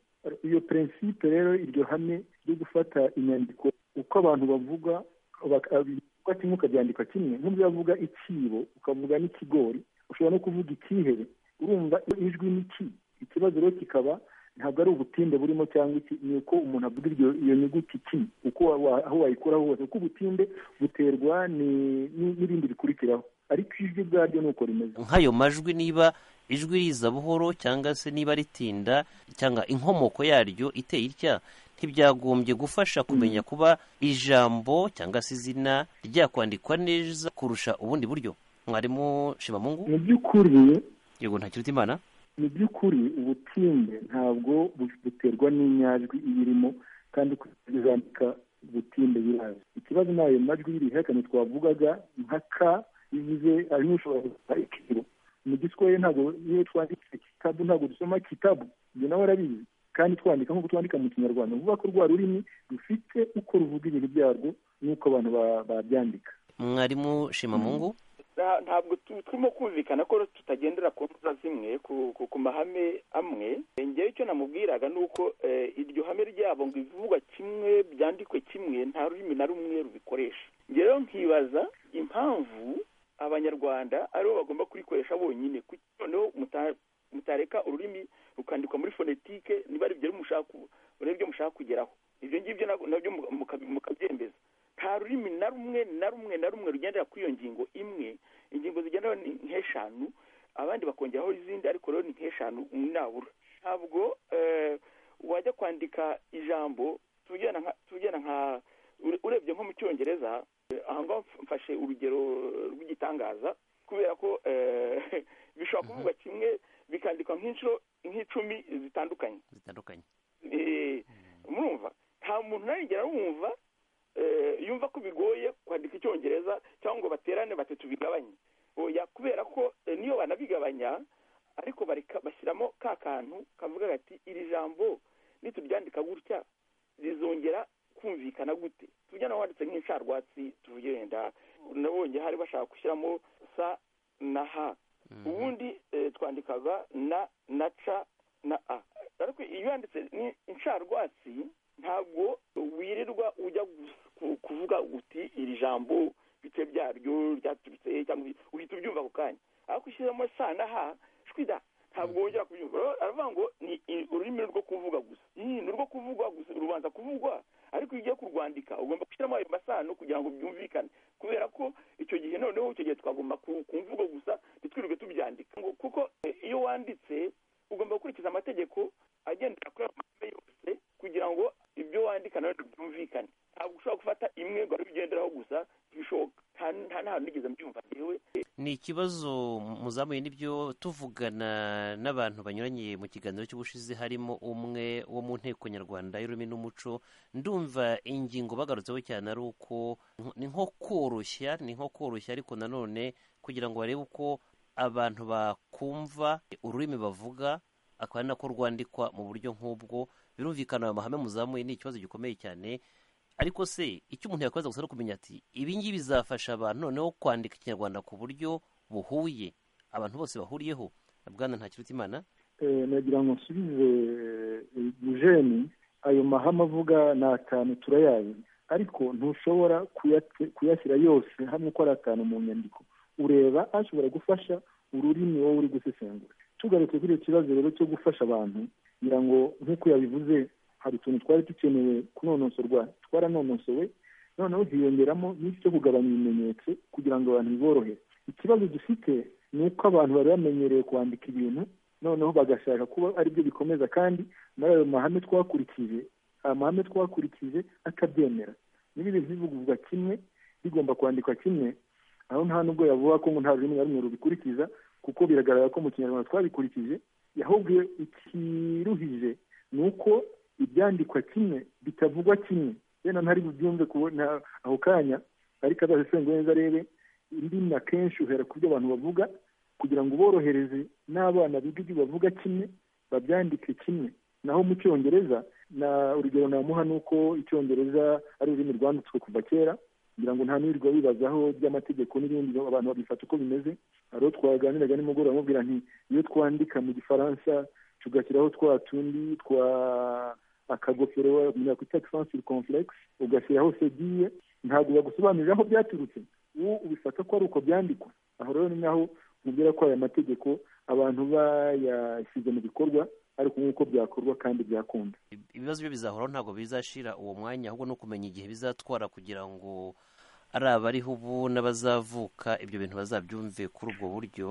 iyo prinsipe rero iryo hame ryo gufata inyandiko uko abantu bavuga baka- bivugwa kimwe ukabyandika kimwe nk'ubwo yavuga icyibo ukavuga n'ikigori ushobora no kuvuga icyihebe urumva ijwi ni ki ikibazo rero kikaba ntabwo ari ubutinde burimo cyangwa iki ni uko umuntu avuga iryo- iyo nyuguti ki uko wa- wa- aho wayikuraho hose kuko ubutinde buterwa ni- ni- n'ibindi bikurikiraho ariko ijwi ubwaryo ni uko rimeze nk'ayo majwi niba ijwi riza buhoro cyangwa se niba ritinda cyangwa inkomoko yaryo iteye itya ntibyagombye gufasha kumenya kuba ijambo cyangwa se izina ryakwandikwa neza kurusha ubundi buryo mwarimu shimamungu mu by'ukuri yego nta kiruta imana mu by'ukuri ubutinde ntabwo bu- buterwa n'inyajwi iyirimo kandi kuzandika ubutinde biraza ikibazo ni ayo majwi y'ibihekane twavugaga nka ka bivuze harimo ushobora gusa ikiro mu giswahili ntabwo iyo twanditse kitabu ntabwo dusoma kitabu ibyo nawe arabizi kandi twandika nk'uko twandika mu kinyarwanda vuba ko rwa rurimi rufite uko ruvuga ibintu byarwo n'uko abantu ba- babyandika mwarimu shimamungu Nta- ntabwo tu- turimo kumvikana ko tutagendera ku ntuza zimwe ku, ku, ku mahame amwe Eh, ngewe icyo namubwiraga ni uko eh, iryo hame ryabo ngo ibivugwa kimwe byandikwe kimwe nta rurimi na rumwe rubikoresha Ngewe rero nkibaza impamvu abanyarwanda aribo bagomba kurikoresha bonyine kuki noneho muta- mutareka ururimi rukandikwa muri fonetike niba ari ibyo mushaka ku- aribyo mushaka kugeraho ibyo ngibyo na- nabyo muka- muka- mukabyemeza nta rurimi na rumwe na rumwe na rumwe rugendera kuri iyo ngingo imwe ingingo zigenderaho ni nk'eshanu abandi bakongeraho izindi ariko rero ni nk'eshanu nabura ntabwo eh, wajya kwandika ijambo tugena nka tugena nka urebye nko mu cyongereza aha ngaho mfashe urugero rw'igitangaza kubera ko bishobora kuvuga kimwe bikandikwa nk'inshuro nk'icumi zitandukanye zitandukanye murumva nta muntu narengera wumva yumva ko bigoye kwandika icyongereza cyangwa ngo baterane batatu bigabanye oya kubera ko niyo banabigabanya ariko bashyiramo ka kantu kavuga ati iri jambo nituryandika gutya rizongera kumvikana gute tujya nawe wanditse nk'insharwatsi tuvuge wenda nabonye hari bashaka gushyiramo sa na ha ubundi twandikaga na na ca na a ariko iyo yanditse insharwatsi ntabwo wirirwa ujya kuvuga uti iri jambo bice byaryo ryaturutse cyangwa uhita ubyumva ako kanya ariko ushyizemo sa na ha shwida ntabwo wongera kubyumva rero aravuga ngo ni ururimi rwo kuvuga gusa ni urwo kuvugwa gusa rubanza kuvugwa ariko iyo ugiye kurwandika ugomba gushyiramo ayo masano kugira ngo byumvikane kubera ko icyo gihe noneho icyo gihe twagomba kumvuga gusa ntitwirirwe tubyandika ngo kuko iyo wanditse ugomba gukurikiza amategeko agendera kuri ayo mahame yose kugira ngo ibyo wandika nawe byumvikane ntabwo ushobora gufata imwe ngo ariyo ugenderaho gusa ntibishoboka nta n'ahantu nigeze mbyumva yewe ni ikibazo muzamuye n'ibyo tuvugana n'abantu banyuranye mu kiganiro cy'ubushize harimo umwe wo mu nteko nyarwanda y'ururimi n'umuco ndumva ingingo bagarutseho cyane ari uko ni nko koroshya ni nko koroshya ariko nanone kugira ngo barebe uko abantu bakumva ururimi bavuga akaba ari nako rwandikwa mu buryo nk'ubwo birumvikana ayo mahame muzamuye ni ikibazo gikomeye cyane ariko se icyo umuntu yakoze gusa no kumenya ati ibingibi bizafasha abantu noneho kwandika ikinyarwanda ku buryo buhuye abantu bose bahuriyeho bwana nta kiruta imana nagira ngo nsubize eugene ayo mahame avuga ni atanu turayaye ariko ntushobora kuyashyira yose hamwe uko ari atanu mu nyandiko ureba ashobora gufasha ururimi wowe uri gusesengura tugarutse kuri icyo kibazo rero cyo gufasha abantu kugira ngo nk'uko yabivuze hari utuntu twari dukeneye kunonosorwa twaranonosowe noneho hiyongeramo n'icyo kugabanya ibimenyetso kugira ngo abantu biborohe ikibazo dufite ni uko abantu bari bamenyereye kwandika ibintu noneho bagashaka kuba aribyo bikomeza kandi muri ayo mahame twakurikije amahame twakurikije akabyemera niba ibintu bivugurwa kimwe bigomba kwandikwa kimwe aho nta nubwo yavuga ko nta rurimi na rumwe rubikurikiza kuko biragaragara ko mu kinyarwanda twabikurikije ahubwo ikiruhije ni uko ibyandikwa kimwe bitavugwa kimwe yenda ntari bubyumve kubona ako kanya ariko azasesengwe neza arebe indimi akenshi uhera ku byo abantu bavuga kugira ngo uborohereze n'abana biga ibyo bavuga kimwe babyandike kimwe naho mu cyongereza na urugero namuha ni uko icyongereza ari ururimi rwanditswe kuva kera kugira ngo nta n'irirwa bibazaho by'amategeko n'ibindi abantu babifata uko bimeze hari uwo twaganiraga nimugoroba amubwira nti iyo twandika mu gifaransa tugashyiraho twa tundi twa akagofero umuntu yakwita egisansi komfuregisi ugashyiraho segiye ntabwo bagusobanurira aho byaturutse ubu ubifata ko ari uko byandikwa aho rero ni naho mubwira ko aya mategeko abantu bayashyize mu bikorwa ariko nk'uko byakorwa kandi byakunda ibibazo byo bizahoraho ntabwo bizashira uwo mwanya ahubwo no kumenya igihe bizatwara kugira ngo ari abariho ubu n'abazavuka ibyo bintu bazabyumve kuri ubwo buryo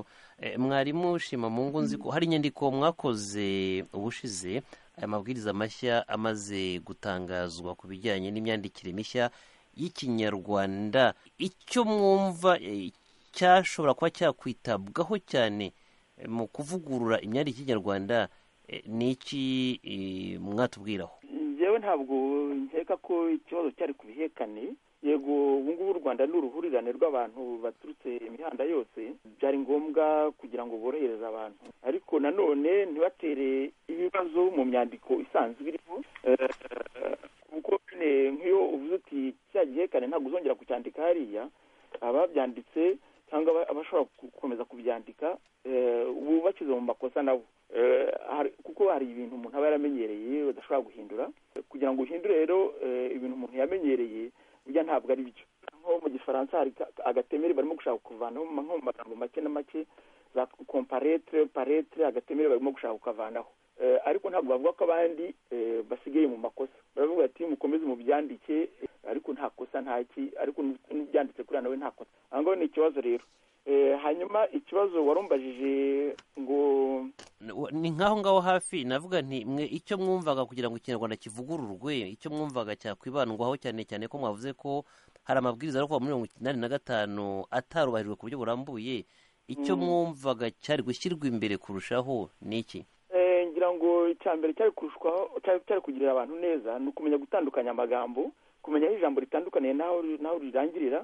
mwarimu shima mu ngo nzi ko hari inyandiko mwakoze ubushize aya mabwiriza mashya amaze gutangazwa ku bijyanye n'imyandikire mishya y'ikinyarwanda icyo mwumva cyashobora kuba cyakwitabwaho cyane mu kuvugurura imyandikire y'ikinyarwanda ni iki mwatubwiraho yewe ntabwo nkeka ko ikibazo cyari ku bihekane yego ubu ngubu u rwanda ni uruhurirane rw'abantu baturutse imihanda yose byari ngombwa kugira ngo borohereze abantu ariko nanone ntibatere ibibazo mu myandiko isanzwe irimo kuko nyine nk'iyo uvuze uti cya gihekane ntabwo uzongera kucyandika hariya ababyanditse cyangwa abashobora gukomeza kubyandika ubu bakize mu makosa nabo kuko hari ibintu umuntu aba yaramenyereye badashobora guhindura kugira ngo uhindure rero ibintu umuntu yamenyereye burya ntabwo ari byo nko mu gifaransa hari agatemere barimo gushaka kuvanaho nko mu magambo make na make za komparetere paretere agatemere barimo gushaka kukavanaho ariko ntabwo bavuga ko abandi basigaye mu makosa baravuga ati mukomeze mubyandike ariko nta kosa nta ki ariko n'ubyanditse kuriya nawe nta kosa aha ngaho ni ikibazo rero hanyuma ikibazo warumbajije ngo ni nk'aho ngaho hafi navuga nti mwe icyo mwumvaga kugira ngo ikinyarwanda kivugururwe icyo mwumvaga cyakwibandwaho cyane cyane ko mwavuze ko hari amabwiriza ari kuva muri mirongo inani na gatanu atarubahirijwe ku buryo burambuye icyo Mm. mwumvaga cyari gushyirwa imbere kurushaho ni iki eh, ngira ngo icya mbere cyari kurushwaho cyari cyari kugirira abantu neza ni ukumenya gutandukanya amagambo kumenya aho ijambo ritandukaniye n'aho ri- n'aho rirangirira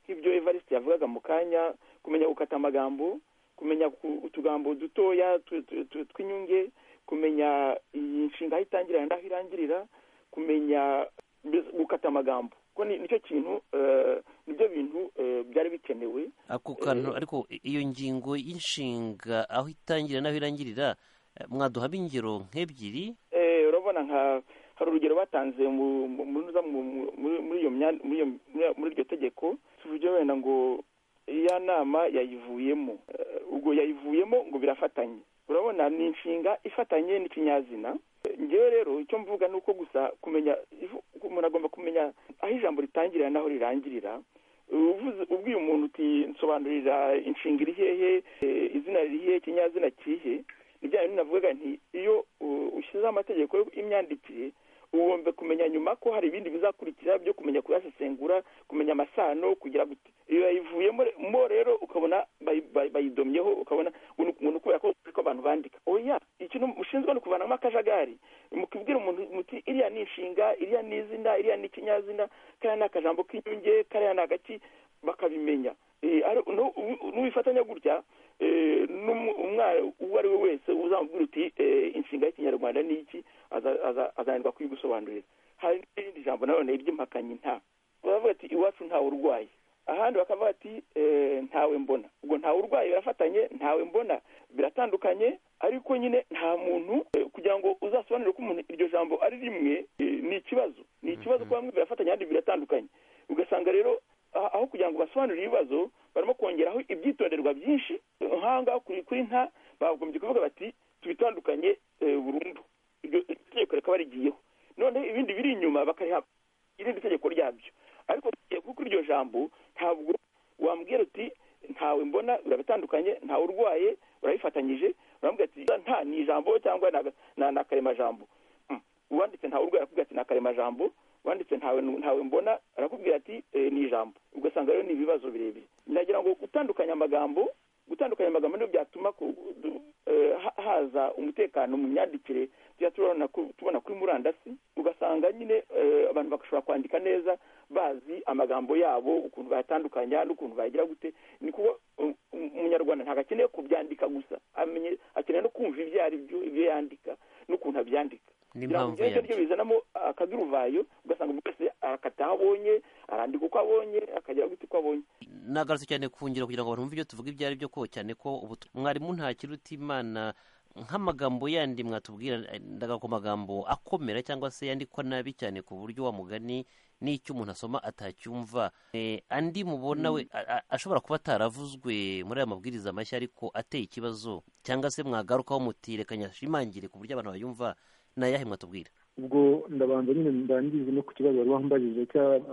nk'ibyo evariste yavugaga mu kanya kumenya gukata amagambo kumenya ku- utugambo dutoya tu- tu- tu- tw'inyunge kumenya iyi nshinga aho itangirira n'aho irangirira kumenya mbese gukata amagambo ko ni- nicyo kintu eh, nibyo bintu eh, byari bikenewe ako kantu ariko i- iyo ngingo y'inshinga aho itangirira n'aho irangirira eh, mwaduhamo ingero nk'ebyiri Eh, urabona nka hari urugero batanze mu- mu- mu- mu- mu- muri- muri iyo mya- muri iyo- muri- muri iryo tegeko tuvuge wenda ngo iya nama yayivuyemo Eh, ubwo yayivuyemo ngo birafatanye urabona ni inshinga ifatanye n'ikinyazina Eh, ngewe rero icyo mvuga ni uko gusa kumenya ivu- umuntu agomba kumenya aho ijambo ritangirira n'aho rirangirira uvuze ubwiye umuntu uti nsobanurira inshinga iri hehe eh, izina riri hehe ikinyazina kihe ni bya bintu navugaga nti iyo uh, ushyizeho amategeko y'imyandikire ugomba kumenya nyuma ko hari ibindi bizakurikira byo kumenya kuyasesengura kumenya amasano kugira gute iyo yayivuyemo re- mo rero ukabona bayi- bayi- bayidomyeho ukabona ngo ni ukubera ko ko abantu bandika oya ikintu mushinzwe ni ukuvanamo akajagari mukibwira umuntu muti iriya ni inshinga iriya ni izina iriya ni ikinyazina kariya ni akajambo k'inyunge kariya ni agaki bakabimenya Eh, ari- nu- nu- nuwifatanya gutya eh, n'umu- umwana uwo ari we wese uzamubwira uti eh, inshinga y'ikinyarwanda ni iki aza- aza- azanirwa kuyigusobanurira hari n'irindi jambo nanone ry'impakanyi nta baravuga ati iwacu ntawe urwaye ahandi bakavuga ati eh, ntawe mbona ubwo ntawe urwaye birafatanye ntawe mbona biratandukanye ariko nyine nta muntu eh, kugira ngo uzasobanure ko umuntu iryo jambo ari rimwe eh, ni ikibazo ni ikibazo kuba bamwe birafatanye ahandi biratandukanye ugasanga rero ah, aho kugira ngo basobanure ibibazo barimo kongeraho ibyitonderwa byinshi nk'ahangaha kuri kuri nta bagombye kuvuga bati tubitandukanye eh, burundu iryo iryo tegeko rikaba rigiyeho none ibindi biri inyuma bakariha irindi tegeko ryabyo ariko tugiye kuko iryo jambo ntabwo wambwira uti ntawe mbona birabitandukanye ntawe urwaye urabifatanyije urambwira ati nta ni ijambo cyangwa ni aga- na- ni akaremajambo uwanditse ntawe urwaye arakubwira ati ni akaremajambo wanditse ntawe ntawe mbona arakubwira ati eh, ni ijambo ugasanga rero ni ibibazo birebire nagira ngo gutandukanya amagambo gutandukanya amagambo nibyo byatuma ku- du- eh, ha- haza umutekano mu myandikire tujya tubona ku- tubona kuri murandasi ugasanga nyine eh, abantu bagashobora kwandika neza bazi amagambo yabo ukuntu bayatandukanya n'ukuntu bayagira gute ni kuko um, um, umunyarwanda ntabwo akeneye kubyandika gusa amenye akeneye no kumva ibyo ari byo ibyo yandika n'ukuntu abyandika n'impamvu kugira ngo yabyo ibyo bizanamo akaduruvayo ugasanga umuntu wese arakata aho abonye arandika uko abonye akagira gute uko abonye nagarutse cyane ku ngiro kugira ngo abantu bumve ibyo tuvuga ibyo ari byo ko cyane ko ubu mwarimu ntakiri uti imana nk'amagambo yandi mwatubwira eh, ndaga ku magambo akomera cyangwa se yandikwa nabi cyane ku buryo wa mugani n'icyo umuntu asoma atacyumva Eh, andi mubona we a- a- ashobora kuba ataravuzwe muri aya mabwiriza mashya ariko ateye ikibazo cyangwa se mwagarukaho muti reka nyashimangire ku buryo abantu bayumva ni ayahe mwatubwira ubwo ndabanza nyine ndangize no ku kibazo wari wambajije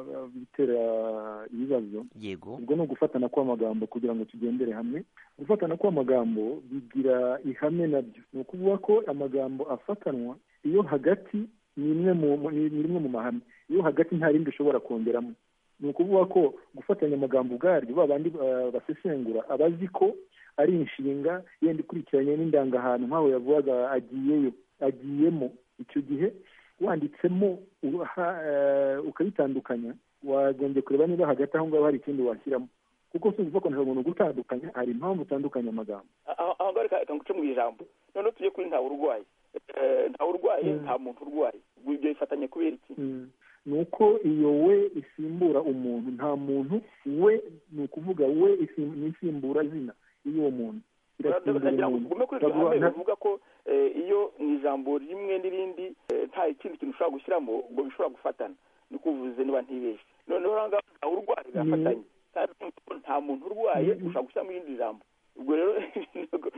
cy'abitera ibibazo yego ubwo ni ugufatana kw'amagambo kugira ngo tugendere hamwe gufatana kw'amagambo bigira ihame nabyo ni ukuvuga ko amagambo afatanwa iyo hagati ni imwe mu mu- ni ni rimwe mu mahame iyo hagati nta rindi ushobora kongeramo ni ukuvuga ko gufatanya amagambo ubwaryo ba bandi eh, basesengura aba azi ko ari inshinga yenda ikurikiranye n'indangahantu nk'aho yavugaga agiyeyo agiyemo icyo gihe wanditsemo uba- ha- eh, ukabitandukanya wagombye kureba niba hagati aho ngaho hari ikindi washyiramo kuko si ukuvuga ko nta muntu gutandukanya hari impamvu utandukanya amagambo aho aho ngaho reka reka nguce mu ijambo noneho tujye kuri ntawe urwaye Eh, ntawe urwaye nta muntu urwaye ubwo ibyo bifatanye kubera iki Mm. ni uko iyo we isimbura umuntu nta muntu we ni ukuvuga we isim- ni isimbura zina y'uwo muntu irasimbura nagira ngo umuntu tugume kuri iryo Bavuga- hame nta- bavuga ko eh, iyo mu ijambo rimwe n'irindi eh, nta ikindi kintu ushobora gushyiramo ngo bishobora gufatana ni kuvuze niba ntibeshye noneho aho ngaho ntawe urwaye birafatanye kandi urumva ko nta muntu urwaye ushobora gushyiramo irindi jambo ubwo rero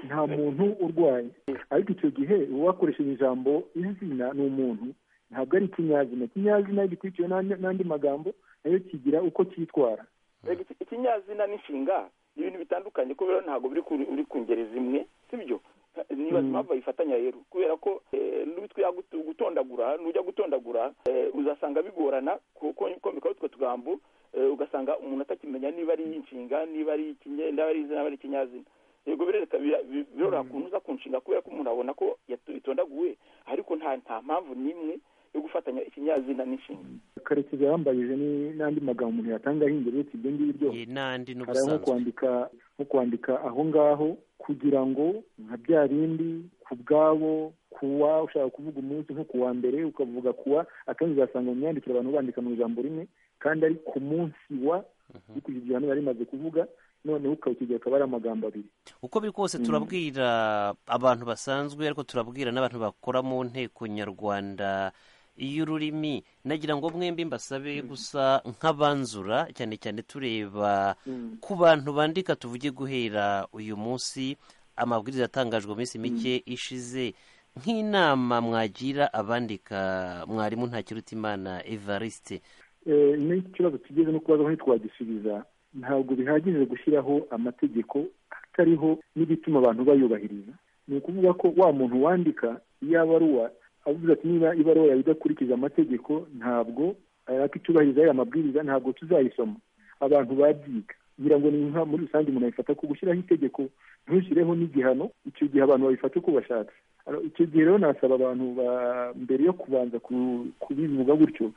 nta muntu urwaye ariko icyo gihe uba wakoresheje ijambo izina ni umuntu ntabwo ari ikinyazina ikinyazina gikurikiwe n'andi n'andi magambo nayo kigira uko cyitwara Reka iki- ikinyazina n'inshinga ibintu bitandukanye kubera ntabwo biri ku- uri ku ngeri zimwe sibyo nibaza impamvu bayifatanya rero kubera ko eh, n'uwitwa ya gutu- gutondagura nujya gutondagura eh, uzasanga bigorana komekaho utwo tugambo eh, ugasanga umuntu atakimenya niba ari inshinga niba ari ikinye- niba ari izina niba ari ikinyazina yego birereka bira- bi- biroroha kuntu uza kunshinga kubera ko umuntu abona ko yatu- itondaguwe ariko nta nta mpamvu n'imwe yo gufatanya ikinyazina n'inshinga karekezi yambajije ni- n'andi magambo umuntu yatanga ahindura uretse ibyo ngibyo Iyi n'andi hari nko n'ubusanzwe kwandika nko kwandika aho ngaho kugira ngo nka bya bindi ku bwabo kuwa ushaka kuvuga umunsi nko ku wa mbere ukavuga kuwa akenshi uzasanga mu myandikire abantu bandika mu ijambo rimwe kandi ari ku munsi wa bikurikije ibyo bari bimaze kuvuga noneho ukawukigira akaba ari amagambo abiri uko biri kose Mm. turabwira abantu basanzwe ariko turabwira n'abantu bakora mu nteko nyarwanda y'ururimi nagira ngo mwembi mbasabe gusa nk'abanzura cyane cyane tureba Mm. ku bantu bandika tuvuge guhera uyu munsi amabwiriza yatangajwe mu minsi mike ishize nk'inama mwagira abandika mwarimu ntakirutimana evariste Eh, n'ikibazo tugeze no kubaza aho ntitwagisubiza ntabwo bihagije gushyiraho amategeko atariho n'igituma abantu bayubahiriza ni ukuvuga ko wa muntu wandika iyo abaruwa avuze ati niba ibaruwa yawe idakurikiza amategeko ntabwo ariko itubahiriza aya mabwiriza ntabwo tuzayisoma abantu babyiga ngira ngo ni nka muri rusange umuntu ayifata ko gushyiraho itegeko ntushyireho n'igihano icyo gihe abantu babifata uko bashatse Alors, icyo gihe rero nasaba abantu ba- mbere yo kubanza ku- kubivuga gutyo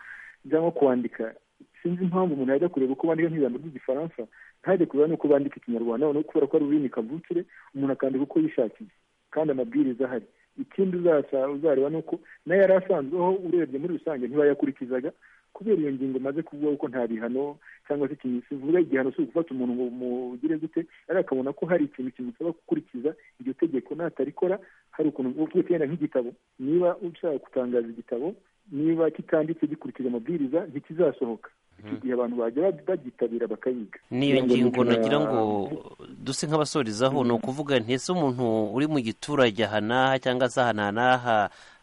cyangwa kwandika sinzi impamvu umuntu yajya kureba uko bandika nk'ijambo ry'igifaransa ntajya kureba n'uko bandika ikinyarwanda noneho kubera ko ari ururimi kavukire umuntu akandika uko yishakiye kandi amabwiriza ahari ikindi uzasa- uzareba ni uko nayo yari asanzweho urebye muri rusange ntibayakurikizaga kubera iyo ngingo maze kuvuga ko nta bihano cyangwa se ikintu kivuga igihano si ugufata umuntu ngo mugire gute ariko akabona ko hari ikintu kimusaba gukurikiza iryo tegeko natarikora hari ukuntu uvuga yenda nk'igitabo niba ushaka gutangaza igitabo niba kitanditse gikurikije amabwiriza ntikizasohoka icyo gihe abantu bajya ba- bagitabira bakayiga n'iyo Kugira ngo ngingo nijoro nagira ngo ya- duse nk'abasorizaho ni ukuvuga nti ese umuntu uri mu giturage aha n'aha cyangwa se aha n'aha n'aha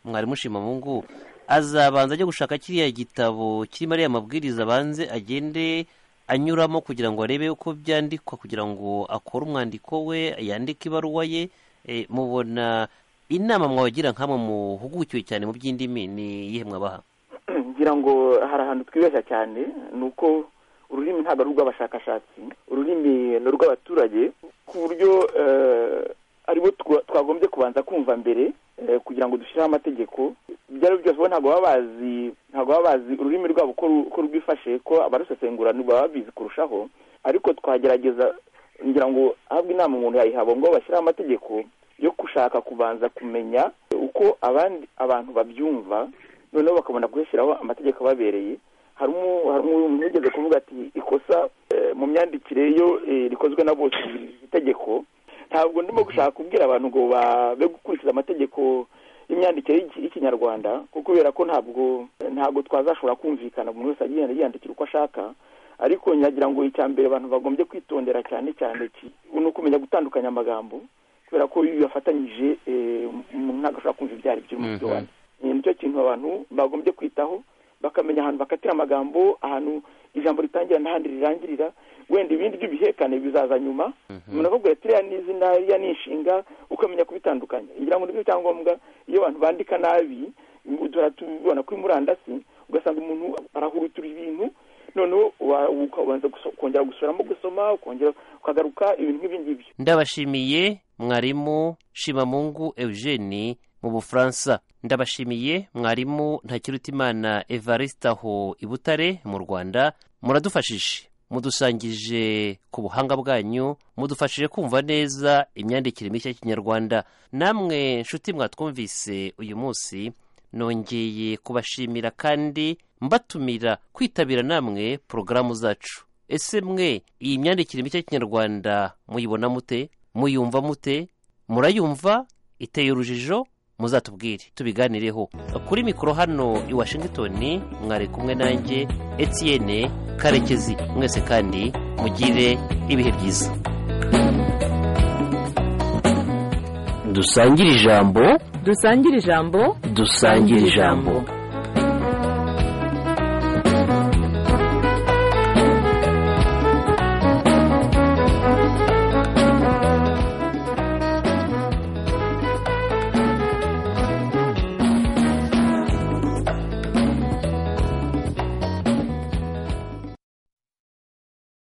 mwarimu Shimamungu azabanza ajya gushaka kiriya gitabo kirimo ariya mabwiriza abanze agende anyuramo kugira ngo arebe uko byandikwa kugira ngo akore umwandiko we yandike ibaruwa ye Eh, mubona inama mwabagira nk'amwe muhugukiwe cyane mu by'indimi ni iyihe mwabaha ngira ngo hari ahantu twibeshya cyane ni uko ururimi ntabwo ari urw'abashakashatsi ururimi ni urw'abaturage ku buryo eh, aribo twa- twagombye kubanza kumva mbere eh, kugira ngo dushyireho amategeko ibyo ari byo byose bo ntabwo baba bazi ntabwo baba bazi ururimi rwabo ko ru- ko rwifashe ko abarusesengura baba babizi kurushaho ariko twagerageza ngira ngo ahabwa inama umuntu yayihabwa ngo bashyiraho amategeko yo gushaka kubanza kumenya uko abandi abantu babyumva noneho bakabona gushyiraho amategeko ababereye hari umu- hari umuntu wigeze kuvuga ati ikosa eh, mu myandikire iyo eh, rikozwe na bose iri tegeko ntabwo ndimo gushaka kubwira abantu ngo ba- be gukurikiza amategeko y'imyandikire y'iki- y'ikinyarwanda kuko kubera ko ntabwo ntabwo twazashobora kumvikana umuntu wese agenda yiyandikira uko ashaka ariko nyagira ngo icya mbere abantu bagombye kwitondera cyane cyane ki- ni ukumenya gutandukanya amagambo kubera ko iyo yafatanyije umuntu ntabwo ashobora kumva ibyo ari byo mu byo wanditse Eh, nicyo kintu abantu bagombye kwitaho bakamenya ahantu bakatira amagambo ahantu ijambo ritangira n'ahandi rirangirira wenda ibindi by'ibihekane bizaza nyuma umuntu akubwira ati iriya ni izina iriya ni inshinga ukamenya kubitandukanya ngira ngo nibyo byangombwa iyo abantu bandika nabi duhora tubibona kuri murandasi ugasanga umuntu arahurutura ibintu noneho wa- ukabanza guso- kongera gusubiramo gusoma ukongera ukagaruka ibintu nk'ibyo ngibyo ndabashimiye mwarimu shimamungu eugene mu bufaransa ndabashimiye mwarimu ntakirutimana evariste aho i butare mu rwanda muradufashije mudusangije ku buhanga bwanyu mudufashije kumva neza imyandikire mishya y'ikinyarwanda namwe nshuti mwatwumvise uyu munsi nongeye kubashimira kandi mbatumira kwitabira namwe porogaramu zacu ese mwe iyi myandikire mishya y'ikinyarwanda muyibona mute muyumva mute murayumva iteye urujijo muzatubwire tubiganireho kuri mikoro hano i washingitoni mwari kumwe nanjye etienne karekezi mwese kandi mugire ibihe byiza dusangire ijambo dusangire ijambo dusangire ijambo